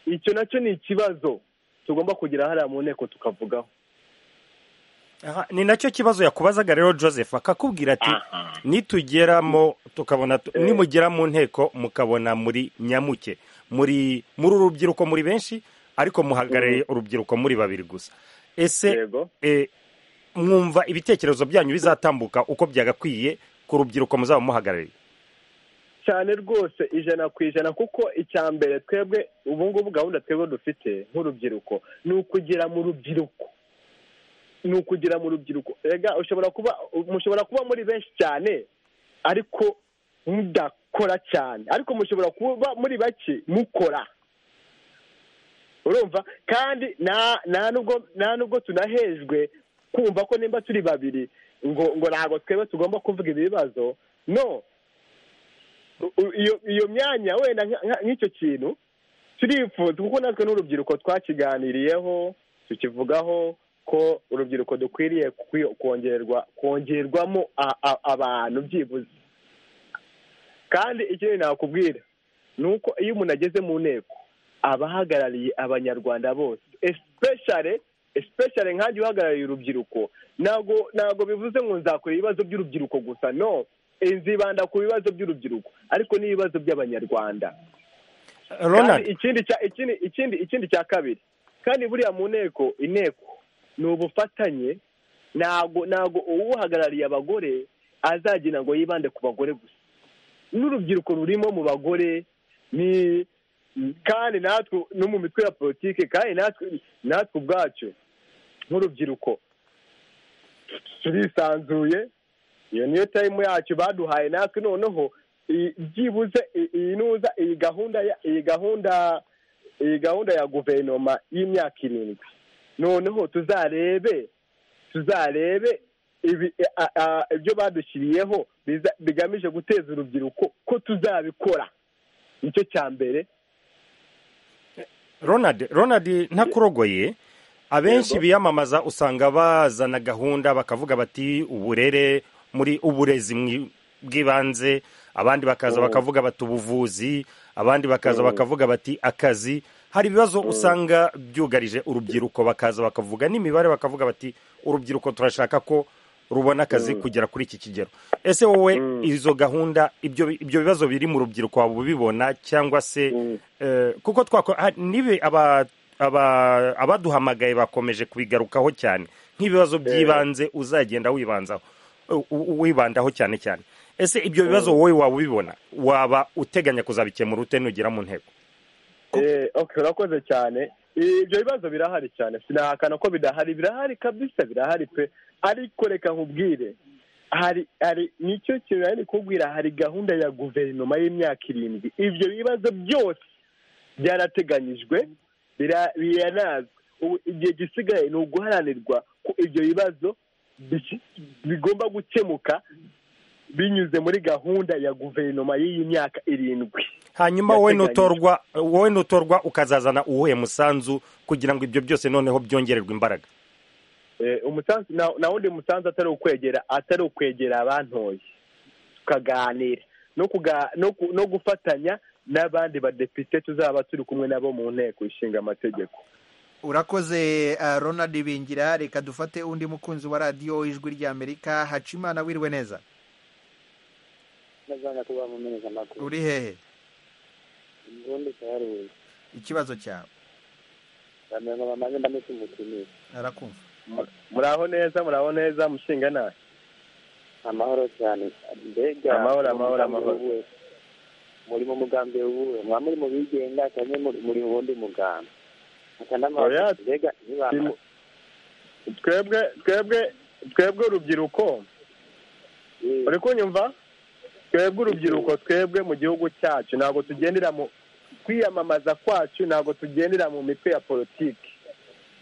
Speaker 8: icyo nacyo ni ikibazo tugomba kugira hariya mu nteko tukavugaho
Speaker 2: ni nacyo kibazo yakubazaga rero joseph akakubwira ati nitugeramo tukabona nimugera mu nteko mukabona muri nyamuke muri muri urubyiruko muri benshi ariko muhagarariye urubyiruko muri babiri gusa ese mwumva ibitekerezo byanyu bizatambuka uko byagakwiye ku rubyiruko muzaba muhagarariye
Speaker 8: cyane rwose ijana ku ijana kuko icya mbere twebwe ubu ngubu gahunda twebwe dufite nk'urubyiruko ni ukugera mu rubyiruko ni ukugira mu rubyiruko rega ushobora kuba mushobora kuba muri benshi cyane ariko mudakora cyane ariko mushobora kuba muri bake mukora urumva kandi nta nubwo tunahejwe kumva ko nimba turi babiri ngo ngo ntabwo twebwe tugomba kuvuga ibi bibazo no iyo myanya wenda nk'icyo kintu turifuza kuko natwe n'urubyiruko twakiganiriyeho tukivugaho ko urubyiruko dukwiriye kongerwa kongerwamo abantu byibuze kandi ikindi nakubwira ni uko iyo umuntu ageze mu nteko abahagarariye abanyarwanda bose especially especially nkange uhagarariye urubyiruko ntabwo ntabwo bivuze ngo nzakora ibibazo by'urubyiruko gusa no nzibanda ku bibazo by'urubyiruko ariko n'ibibazo by'abanyarwanda kandi ikindi cya kabiri kandi buriya mu nteko inteko ni ubufatanye ntabwo ntabwo uwuhagarariye abagore azagenda ngo yibande ku bagore gusa n'urubyiruko rurimo mu bagore ni kandi natwe no mu mitwe ya politiki kandi natwe natwe ubwacu nk'urubyiruko turisanzuye iyo niyo tayimu yacu baduhaye natwe noneho byibuze iyi nuza iyi gahunda iyi gahunda iyi gahunda ya guverinoma y'imyaka irindwi noneho tuzarebe tuzarebe ibyo badushyiriyeho bigamije guteza urubyiruko ko tuzabikora nicyo cya mbere
Speaker 2: ronald ronald ntakurogoye abenshi biyamamaza usanga bazana gahunda bakavuga bati uburere muri uburezi bw'ibanze abandi bakaza bakavuga bati ubuvuzi abandi bakaza bakavuga bati akazi hari ibibazo usanga byugarije urubyiruko bakaza bakavuga n'imibare bakavuga bati urubyiruko turashaka ko rubona akazi kugera kuri iki kigero ese wowe izo gahunda ibyo ibyo bibazo biri mu rubyiruko waba ubibona cyangwa se eh, kuko twako ha- nibe aba aba- abaduhamagaye bakomeje kubigarukaho cyane nk'ibibazo by'ibanze uzagenda wibanzaho u- u- wibandaho cyane cyane ese ibyo bibazo wowe waba ubibona waba uteganya kuzabikemura ute nugera mu ntego
Speaker 8: Eh, okay urakoze cyane ibyo bibazo birahari cyane sinahakana ko bidahari birahari kabisa birahari pe ariko reka nkubwire hari hari nicyo kintu nari kubwira hari gahunda ya guverinoma y'imyaka irindwi ibyo bibazo byose byarateganyijwe bira- biranazwe ubu igihe gisigaye ni uguharanirwa ko ibyo bibazo biki- bigomba gukemuka binyuze muri gahunda ya guverinoma y'iyi myaka irindwi
Speaker 2: hanyuma wowe
Speaker 8: Yateganyijwe.
Speaker 2: nutorwa wowe nutorwa ukazazana uwuhe musanzu kugira ngo ibyo byose noneho byongererwe imbaraga
Speaker 8: Eh, umusanzu na na wundi musanzu atari ukwegera atari ukwegera abantoye tukaganira no kuga no ku- no gufatanya n'abandi badepite tuzaba turi kumwe nabo mu nteko ishinga amategeko
Speaker 1: urakoze uh, ronald bingira reka dufate undi mukunzi wa radiyo ijwi ry'amerika hacimana wiriwe neza
Speaker 6: Nazanga kuba mu mezi amakuru.
Speaker 1: uri hehe
Speaker 6: Ngondo cyaruye.
Speaker 1: ikibazo cyawe
Speaker 6: Bamenye bamaze ndamutse umukinnyi.
Speaker 1: arakumva
Speaker 8: muraho neza muraho neza mushinga nawe
Speaker 6: Amahoro cyane. Mbega
Speaker 8: Amahoro,
Speaker 6: muri
Speaker 8: amahoro,
Speaker 6: umugambi
Speaker 8: amahoro.
Speaker 6: w'ubuhe? Muri mu mugambi w'ubuhe? Mwa muri mu bigenga cyane muri muri mu wundi mugambi. Akanama
Speaker 8: Oya,
Speaker 6: mbega nibamba.
Speaker 8: twebwe twebwe twebwe urubyiruko uri kunyumva twebwe urubyiruko twebwe mu gihugu cyacu ntabwo tugendera mu kwiyamamaza kwacu ntabwo tugendera mu mitwe ya politiki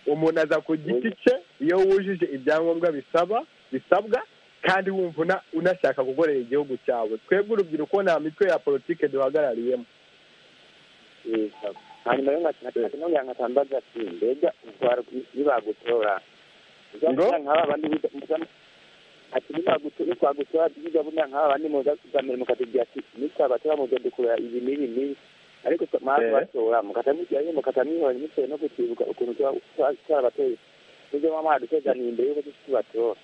Speaker 8: umuntu aza ku giti cye iyo wujuje ibyangombwa bisaba bisabwa kandi wumva una- unashaka gukorera igihugu cyawe twebwe urubyiruko nta mitwe ya politiki duhagarariyemo
Speaker 6: Hanyuma yo ngakati no yangatambaza ati mbega utwara nibagutora.
Speaker 8: Ngo?
Speaker 6: Ngo nkaba bandi mugambi ati nibagutora kwagutora biga bunya nkaba bandi mugambi mukatubya ati nikabatora muzodukura ibi n'ibi n'ibi. ariko twa- mwaza
Speaker 8: Eh.
Speaker 6: batora mukata mujyanye mukata mwihora mutewe no kutibuka ukuntu tuba- tuba- twarabateye nibyo mama haduteganiye imbere yuko tuzi tubatora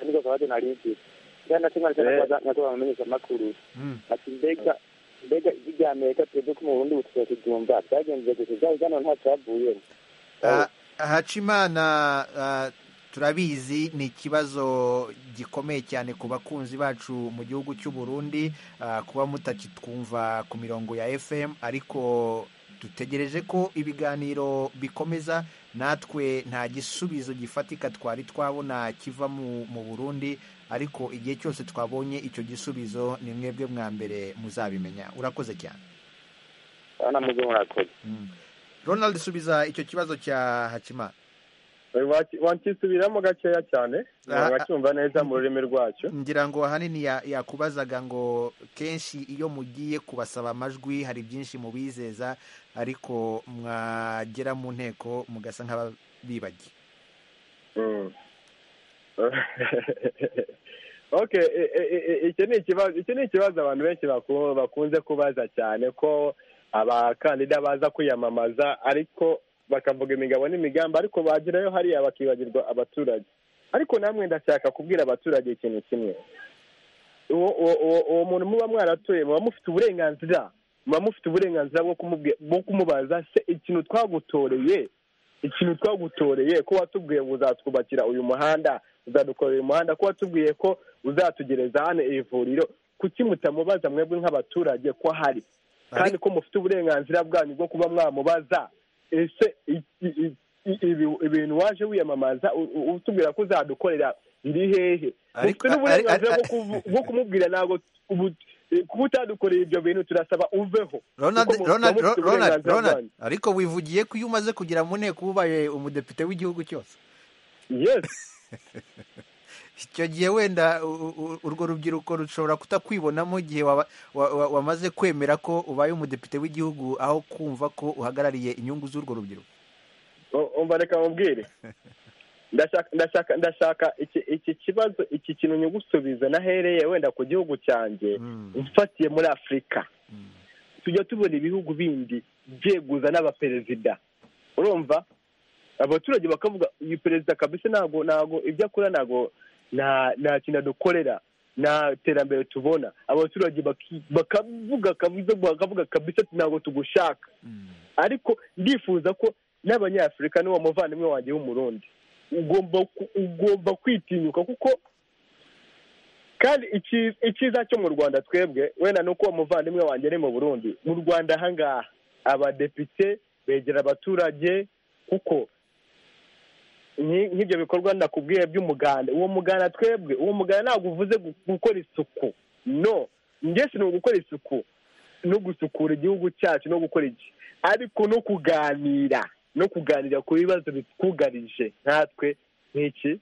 Speaker 6: niko kabazo nari mfite kandi nacyo mwari cyane
Speaker 8: Eh.
Speaker 6: nkatubona amenyesha amakuru ati mbega mbega ijwi rya amerika twebwe ko mu burundi butusigaye kuryumva byagenze gusa byari byano nta cyavuyemo
Speaker 1: Ah, hacimana ah, turabizi ni ikibazo gikomeye cyane ku bakunzi bacu mu gihugu cy'u Burundi ah, kuba mutakitwumva ku mirongo ya FM ariko dutegereje ko ibiganiro bikomeza natwe nta gisubizo gifatika twari twabona kiva mu, mu Burundi ariko igihe cyose twabonye icyo gisubizo ni mwebwe mwa mbere muzabimenya urakoze cyane
Speaker 6: urabona muze murakoze
Speaker 1: Ronald subiza icyo kibazo cya Hakimana
Speaker 8: wakisubiramo gakeya cyane
Speaker 1: Ah, ah.
Speaker 8: wacyumva neza mu rurimi rwacyo
Speaker 1: ngira ngo ahanini ya- yakubazaga ngo kenshi iyo mugiye kubasaba amajwi hari byinshi mubizeza ariko mwagera mu nteko mugasa nk'ababibagiye
Speaker 8: Mm. okay e- e- e- e- iki ni ikibazo iki ni ikibazo abantu benshi baku- bakunze kubaza cyane ko abakandida baza kwiyamamaza ariko bakavuga imigabo n'imigambi ariko bagerayo hariya bakibagirwa abaturage ariko namwe ndashaka kubwira abaturage ikintu kimwe uwo uwo- uwo- uwo muntu muba mwaratuye muba mufite uburenganzira muba mufite uburenganzira bwo kumubwi- bwo kumubaza se ikintu twagutoreye ikintu twagutoreye ko watubwiye ngo uzatwubakira uyu muhanda uzadukorera uyu muhanda ko watubwiye ko uzatugereza hano iri vuriro kuki mutamubaza mwebwe nk'abaturage ko ahari kandi ko mufite uburenganzira bwanyu bwo kuba mwamubaza ese i- i- i- i- ibi- ibintu waje wiyamamaza u- u- utubwira ko uzadukorera biri hehe
Speaker 1: Ariko-
Speaker 8: mufite n'uburenganzira bwo kuvu- bwo kumubwira ntabwo ubu kuba utadukoreye ibyo bintu turasaba uveho
Speaker 1: Ronald,
Speaker 8: Kuko mu-
Speaker 1: Ronald, Ronald,
Speaker 8: muba mufite
Speaker 1: Ronald,
Speaker 8: uburenganzira bwanyu.
Speaker 1: ariko wivugiye ko iyo umaze kugera mu nteko uba ubaye umudepite w'igihugu cyose
Speaker 8: yes
Speaker 1: icyo gihe wenda u- u- urwo rubyiruko rushobora kutakwibonamo igihe waba- wa- wa- wamaze kwemera ko ubaye umudepite w'igihugu aho kumva ko uhagarariye inyungu z'urwo rubyiruko
Speaker 8: U- umva reka mubwire ndashaka ndashaka ndashaka iki iki kibazo iki kintu nyugusubiza nahereye wenda ku gihugu cyanjye mfatiye muri afurika tujya tubona ibihugu bindi byeguza n'abaperezida urumva abaturage bakavuga uyu perezida kabisa ntabwo ntabwo ibyo akora ntabwo nta nta kintu dukorera nta terambere tubona abaturage baki- bakavuga kabuza bakavuga kabisa ati ntabwo tugushaka ariko ndifuza ko n'abanyafurika n'uwo muvandimwe wanjye w'umurundi ugomba ku- ugomba kwitinyuka kuko kandi ikiza- icyiza cyo mu rwanda twebwe wenda ni uko uwo muvandimwe wanjye ari mu burundi mu rwanda ahangaha abadepite begera abaturage kuko nki- nk'ibyo bikorwa nakubwiye by'umuganda uwo muganda twebwe uwo muganda ntabwo uvuze gu- gukora isuku no ngese ni ugukora isuku no gusukura igihugu cyacu no gukora iki ariko no kuganira no kuganira ku bibazo bitwugarije natwe nk'iki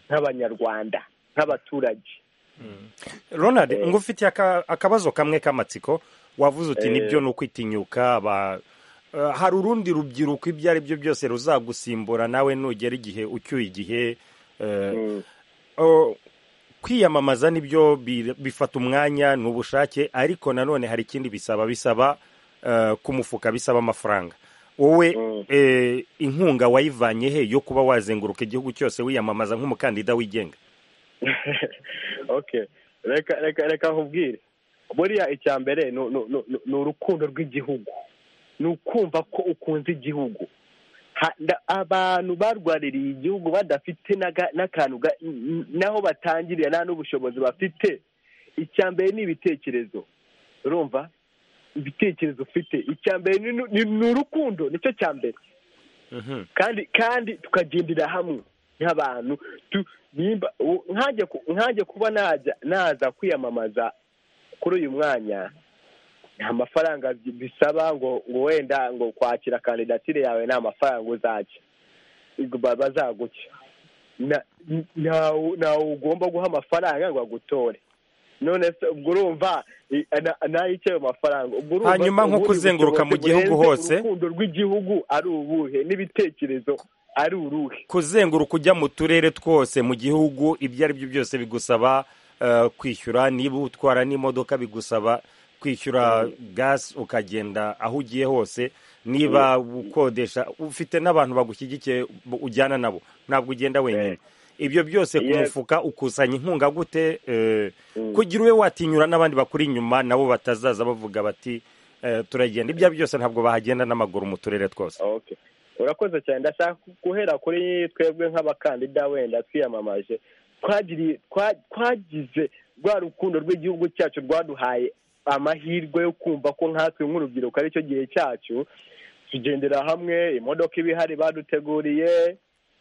Speaker 8: nk'abanyarwanda nk'abaturage
Speaker 2: ronald ngo ufitiye aka- akabazo kamwe k'amatsiko wavuze uti
Speaker 8: Eh.
Speaker 2: nibyo ni ukwitinyuka ba- eh, hari urundi rubyiruko ibyo ari byo byose ruzagusimbura nawe nugera igihe ucyuye igihe eh, oh, kwiyamamaza nibyo bi- bifata umwanya ni ubushake ariko nanone hari ikindi bisaba bisaba eh, ku mufuka bisaba amafaranga wowe eh, inkunga wayivanye he yo kuba wazenguruka igihugu cyose wiyamamaza nk'umukandida wigenga
Speaker 8: okay reka reka reka nkubwire buriya icya mbere ni- ni- ni ni urukundo rw'igihugu ni ukumva ko ukunze igihugu Ha- nda- abantu barwaririye igihugu badafite n'aga- n'akantu ga- n- n'aho batangirira nta n'ubushobozi bafite icya mbere ni ibitekerezo urumva ibitekerezo ufite icya mbere ni- ni ni urukundo nicyo cya mbere kandi kandi tukagendera hamwe nk'abantu tu- nimba u- nkajya ku- nkajya kuba najya naza kwiyamamaza kuri uyu mwanya nta mafaranga bi- bisaba ngo ngo wenda ngo kwakira kandidatire yawe nta mafaranga uzajya Ubwo ba- bazaguca Na- n- ntawe ntawe ugomba guha amafaranga ngo agutore none se ubwo urumva i- na- nayo icyo ayo mafaranga ubwo urumva
Speaker 2: Hanyuma
Speaker 8: se
Speaker 2: nko
Speaker 8: ubundi
Speaker 2: kuzenguruka mu
Speaker 8: bushobozi
Speaker 2: gihugu
Speaker 8: burenze
Speaker 2: hose?
Speaker 8: urukundo rw'igihugu ari ubuhe n'ibitekerezo ari uruhe
Speaker 2: kuzenguruka ujya mu turere twose mu gihugu ibyo ari byo byose bigusaba eh, kwishyura niba utwara n'imodoka bigusaba kwishyura gasi ukagenda aho ugiye hose niba ukodesha ufite n'abantu bagushyigikiye bu- ujyana nabo ntabwo ugenda wenyine ibyo byose ku
Speaker 13: Yes.
Speaker 2: mufuka ukusanya inkunga gute eh, kugira ube watinyura n'abandi bakuri inyuma nabo batazaza bavuga bati eh, turagenda ibyo ari byo byose ntabwo bahagenda n'amaguru mu turere twose
Speaker 8: Okay. urakoze cyane ndashaka guhera kuri twebwe nk'abakandida wenda twiyamamaje twagiriye twa- twagize rwa rukundo rw'igihugu cyacu rwaduhaye amahirwe yo kumva ko nkatwe nk'urubyiruko aricyo gihe cyacu tugendera hamwe imodoka iba ihari baduteguriye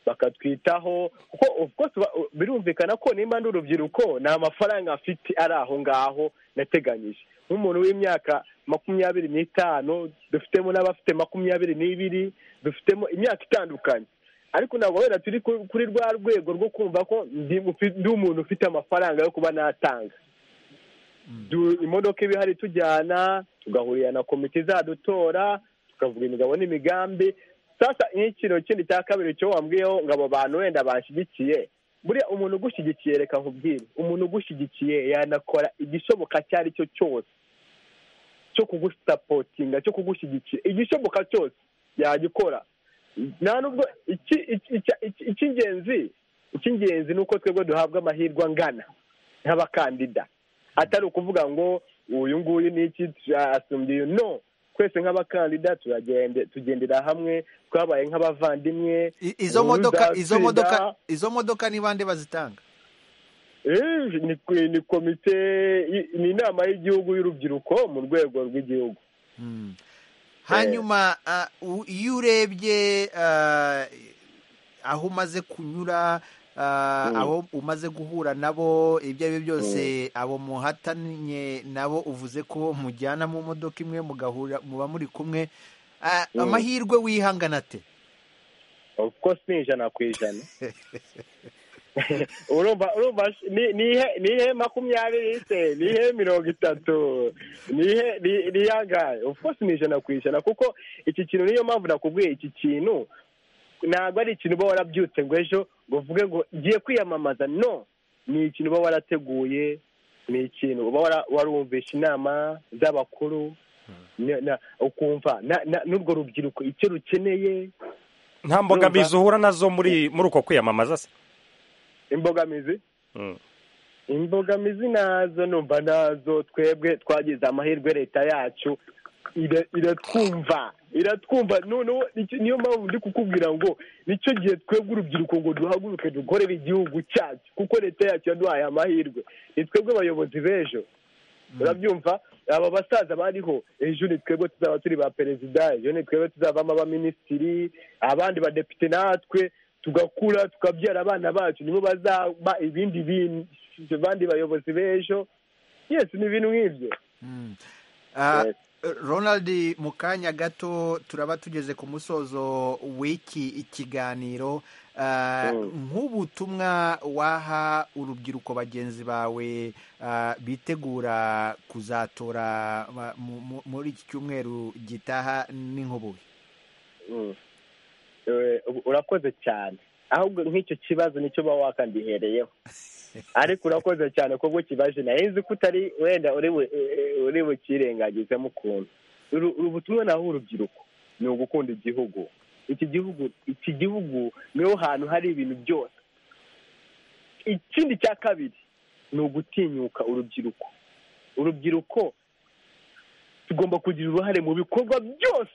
Speaker 8: bakatwitaho kuko of course ba- birumvikana ko nimba ndi urubyiruko nta mafaranga afite ari aho ngaho nateganyije nk'umuntu w'imyaka makumyabiri n'itanu dufitemo n'abafite makumyabiri n'ibiri dufitemo imyaka itandukanye ariko ntabwo wenda turi ku- kuri rwa rwego rwo kumva ko ndi ufi- ndi umuntu ufite amafaranga yo kuba natanga Du- imodoka iba ihari tujyana tugahurira na komite izadutora tukavuga imigabo n'imigambi sasa nk'ikintu kindi cya kabiri cyo wambwiyeho ngo abo bantu wenda banshyigikiye buriya umuntu ugushyigikiye reka nkubwire umuntu ugushyigikiye yanakora igishoboka icyo ari cyo cyose cyo kugusapotinga cyo kugushyigikira igishoboka cyose yagikora nta nubwo iki- iki- icya- iki- icy'ingenzi icy'ingenzi ni uko twebwe duhabwa amahirwe angana nk'abakandida atari ukuvuga ngo uyu nguyu ni iki asumbye uyu no twese nk'abakandida turagende tugendera hamwe twabaye nk'abavandimwe
Speaker 1: I- izo
Speaker 8: ubu
Speaker 1: modoka izo
Speaker 8: uzatsinda.
Speaker 1: modoka izo modoka ni bande bazitanga
Speaker 8: Eh, ni ni komite i- ni inama y'igihugu y'urubyiruko mu rwego rw'igihugu
Speaker 1: hanyuma ah, u- iyo urebye ah, aho umaze kunyura ah,
Speaker 8: Mm.
Speaker 1: aho umaze guhura nabo ibyo ari byo byose abo muhatanye nabo uvuze ko mujyana mu modoka imwe mugahura muba muri kumwe Ah,
Speaker 8: Mm.
Speaker 1: amahirwe wihangana ate
Speaker 8: of course ni ijana ku ijana urumva urumva sh- ni- ni ihe- ni ihe makumyabiri se ni ihe mirongo itatu ni ihe ni- ni iyangahe of course ni ijana ku ijana kuko iki kintu niyo mpamvu nakubwiye iki kintu ntabwo ari ikintu uba warabyutse ngo ejo ngo uvuge ngo ngiye kwiyamamaza no ni ikintu uba warateguye ni ikintu uba wara- warumvishe inama z'abakuru na- na- ukumva na- na- n'urwo rubyiruko icyo rukeneye
Speaker 2: nta mbogamizi uhura nazo muri muri uko kwiyamamaza se
Speaker 8: imbogamizi imbogamizi nazo numva nazo twebwe twagize amahirwe leta yacu ira- iratwumva iratwumva noneho nicyo- niyo mpamvu ndi kukubwira ngo nicyo gihe twebwe urubyiruko ngo duhaguruke dukorere igihugu cyacu kuko leta yacu yaduhaye amahirwe ni twebwe abayobozi b'ejo urabyumva aba basaza bariho ejo ni twebwe tuzaba turi ba perezida ejo ni twebwe tuzavamo abaminisitiri abandi badepite natwe tugakura tukabyara abana bacu nibo bazaba ibindi bin- abandi bayobozi b'ejo yesi ni ibintu nk'ibyo
Speaker 1: Ah, Ronald mu kanya gato turaba tugeze ku musozo w'iki kiganiro Ah, nk'ubutumwa waha urubyiruko bagenzi bawe ah, bitegura kuzatora ba- mu- mu- muri iki cyumweru gitaha n'inkubuye
Speaker 8: Mm. Eh, urakoze cyane ahubwo nk'icyo kibazo nicyo uba wakandihereyeho ariko urakoze cyane kubwo kibaje nayo nzi ko utari wenda uri bu- eh, uri bukirengagizemo ukuntu Uru- uru butumwa naho urubyiruko ni ugukunda igihugu iki gihugu iki gihugu niho hantu hari ibintu byose ikindi cya kabiri ni ugutinyuka urubyiruko urubyiruko tugomba kugira uruhare mu bikorwa byose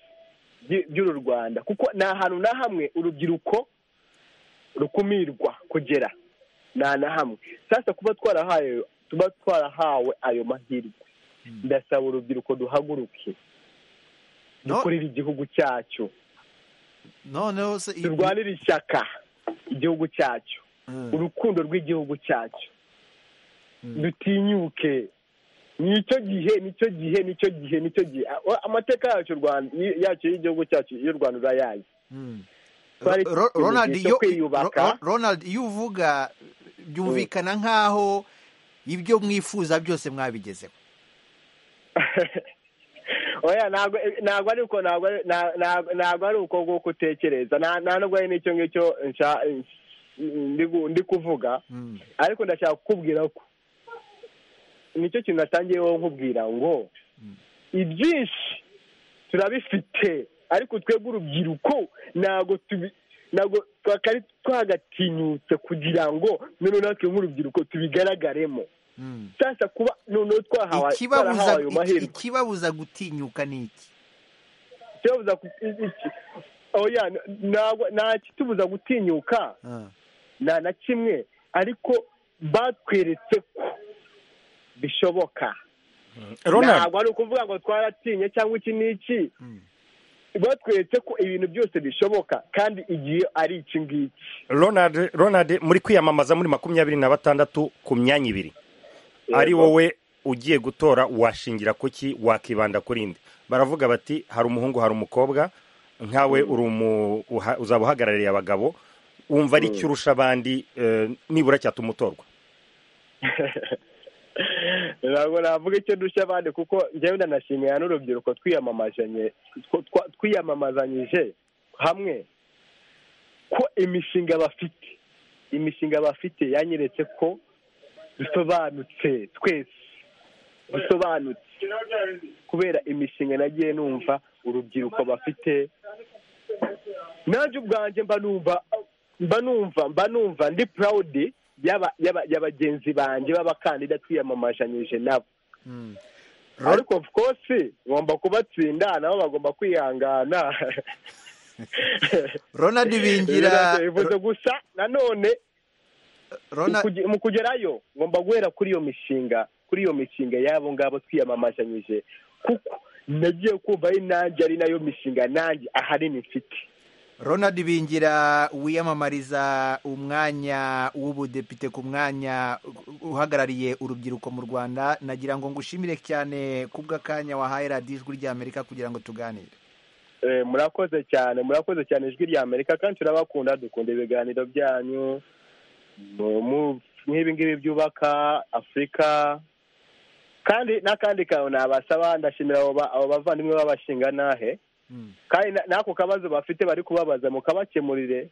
Speaker 8: by- by'uru rwanda kuko nta hantu na hamwe urubyiruko rukumirwa kugera nta na hamwe sasa kuba twarahaye tuba twarahawe ayo mahirwe ndasaba urubyiruko duhaguruke dukorere igihugu cyacu
Speaker 1: noneho se
Speaker 8: turwanire ishyaka igihugu cyacu urukundo rw'igihugu cyacu dutinyuke nicyo gihe nicyo gihe nicyo gihe nicyo gihe A- amateka yacu u Rwanda- yacu y'igihugu cyacu y'u rwanda urayazi Twari
Speaker 1: Ro- Ro-
Speaker 8: dufite
Speaker 1: Ronald
Speaker 8: igihe cyo
Speaker 1: iyo
Speaker 8: kwiyubaka.
Speaker 1: Ro- Ro- Ronald iyo uvuga byumvikana nkaho ibyo mwifuza byose mwabigezeho
Speaker 8: oya ntabwo ntabwo ari uko ntabwo ari- na- na- ntabwo ari uko nguko utekereza nta nta nubwo ari n'icyo ngicyo nsha- ndi gu- ndi kuvuga ariko ndashaka kukubwira ko nicyo kintu natangiyeho nkubwira ngo ibyinshi turabifite ariko twebwe urubyiruko ntabwo tubi ntabwo twakari twagatinyutse kugira ngo noneho natwe nk'urubyiruko tubigaragaremo sasa kuba noneho twahawe
Speaker 1: ikibabuza
Speaker 8: twarahawe ayo mahirwe
Speaker 1: ikibabuza gutinyuka ni iki
Speaker 8: ikibabuza ku- i- iki oya ntabwo- nta kitubuza gutinyuka nta na kimwe ariko batweretse ko bishoboka
Speaker 2: Ronald.
Speaker 8: ntabwo ari ukuvuga ngo twaratinye cyangwa iki n'iki batweretse ko ibintu byose bishoboka kandi igihe ari iki ngiki
Speaker 2: Ronald, Ronald muri kwiyamamaza muri makumyabiri na batandatu ku myanya ibiri ari wowe ugiye gutora washingira ku ki wakibanda kuri indi baravuga bati hari umuhungu hari umukobwa nkawe uri umu- uha- uzaba uhagarariye abagabo wumva ari
Speaker 8: Mm.
Speaker 2: cyo urusha abandi eh, nibura cyatuma utorwa
Speaker 8: ntabwo navuga icyo dushya abandi kuko njyewe ndanashimira n'urubyiruko twiyamamazanye tw- twa- twiyamamazanyije hamwe ko imishinga bafite imishinga bafite yanyeretse ko dusobanutse twese dusobanutse kubera imishinga nagiye numva urubyiruko bafite nanjye ubwanjye mba numva mba numva mba numva ndi purawudi y'aba- y'aba- y'abagenzi banjye b'abakandida twiyamamazanyije nabo ariko of course ngomba kubatsinda nabo bagomba kwihangana
Speaker 1: Ronald Bingira-
Speaker 8: Ibyo bivuze gusa nanone
Speaker 1: Ronald-
Speaker 8: mu kuge- mu kugerayo ngomba guhera kuri iyo mishinga kuri iyo mishinga y'abo ngabo twiyamamazanyije kuko nagiye kumva ari nanjye ari nayo mishinga nanjye ahanini mfite
Speaker 1: Ronald Bingira wiyamamariza umwanya w'ubudepite ku mwanya uhagarariye urubyiruko mu Rwanda nagira ngo ngushimire cyane kubw'akanya wahaye radiyo ijwi ry'Amerika kugira ngo tuganire
Speaker 8: Eh, murakoze cyane murakoze cyane ijwi rya amerika kandi turabakunda dukunda ibiganiro byanyu Mu- mu- nk'ibi ngibi byubaka afurika kandi n'akandi kantu nabasaba ndashimira abo ba- abo bavandimwe b'abashingantahe kandi na- n'ako kabazo bafite bari kubabaza mukabakemurire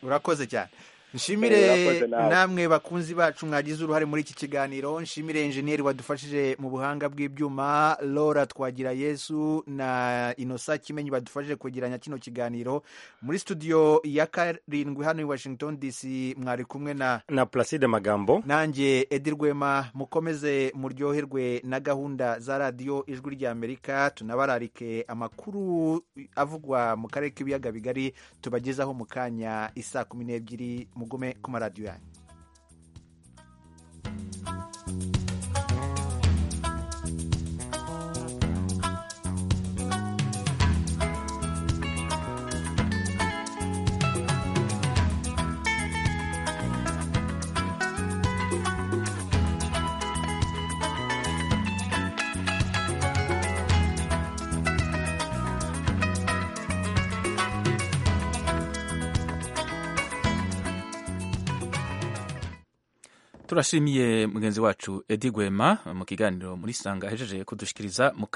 Speaker 1: urakoze cyane nshimire namwe bakunzi bacu mwagize uruhare muri iki kiganiro nshimire enjeniyeri wadufashije mu buhanga bw'ibyuma Laura twagira yesu na inosa kimenyi badufashije kugiranya kino kiganiro muri studio ya karindwi hano i washington dc mwari kumwe na
Speaker 2: na placide magambo
Speaker 1: nanjye edi rwema mukomeze muryoherwe na gahunda za radiyo ijwi ry'amerika tunabararike amakuru avugwa mu karere k'ibiyaga bigari tubagezaho mu kanya isaa kumi n'ebyiri mugume ku maradiyo yanyu
Speaker 14: turashimiye mugenzi wacu edi gwema mu kiganiro muri sanga ahejeje kudushikiriza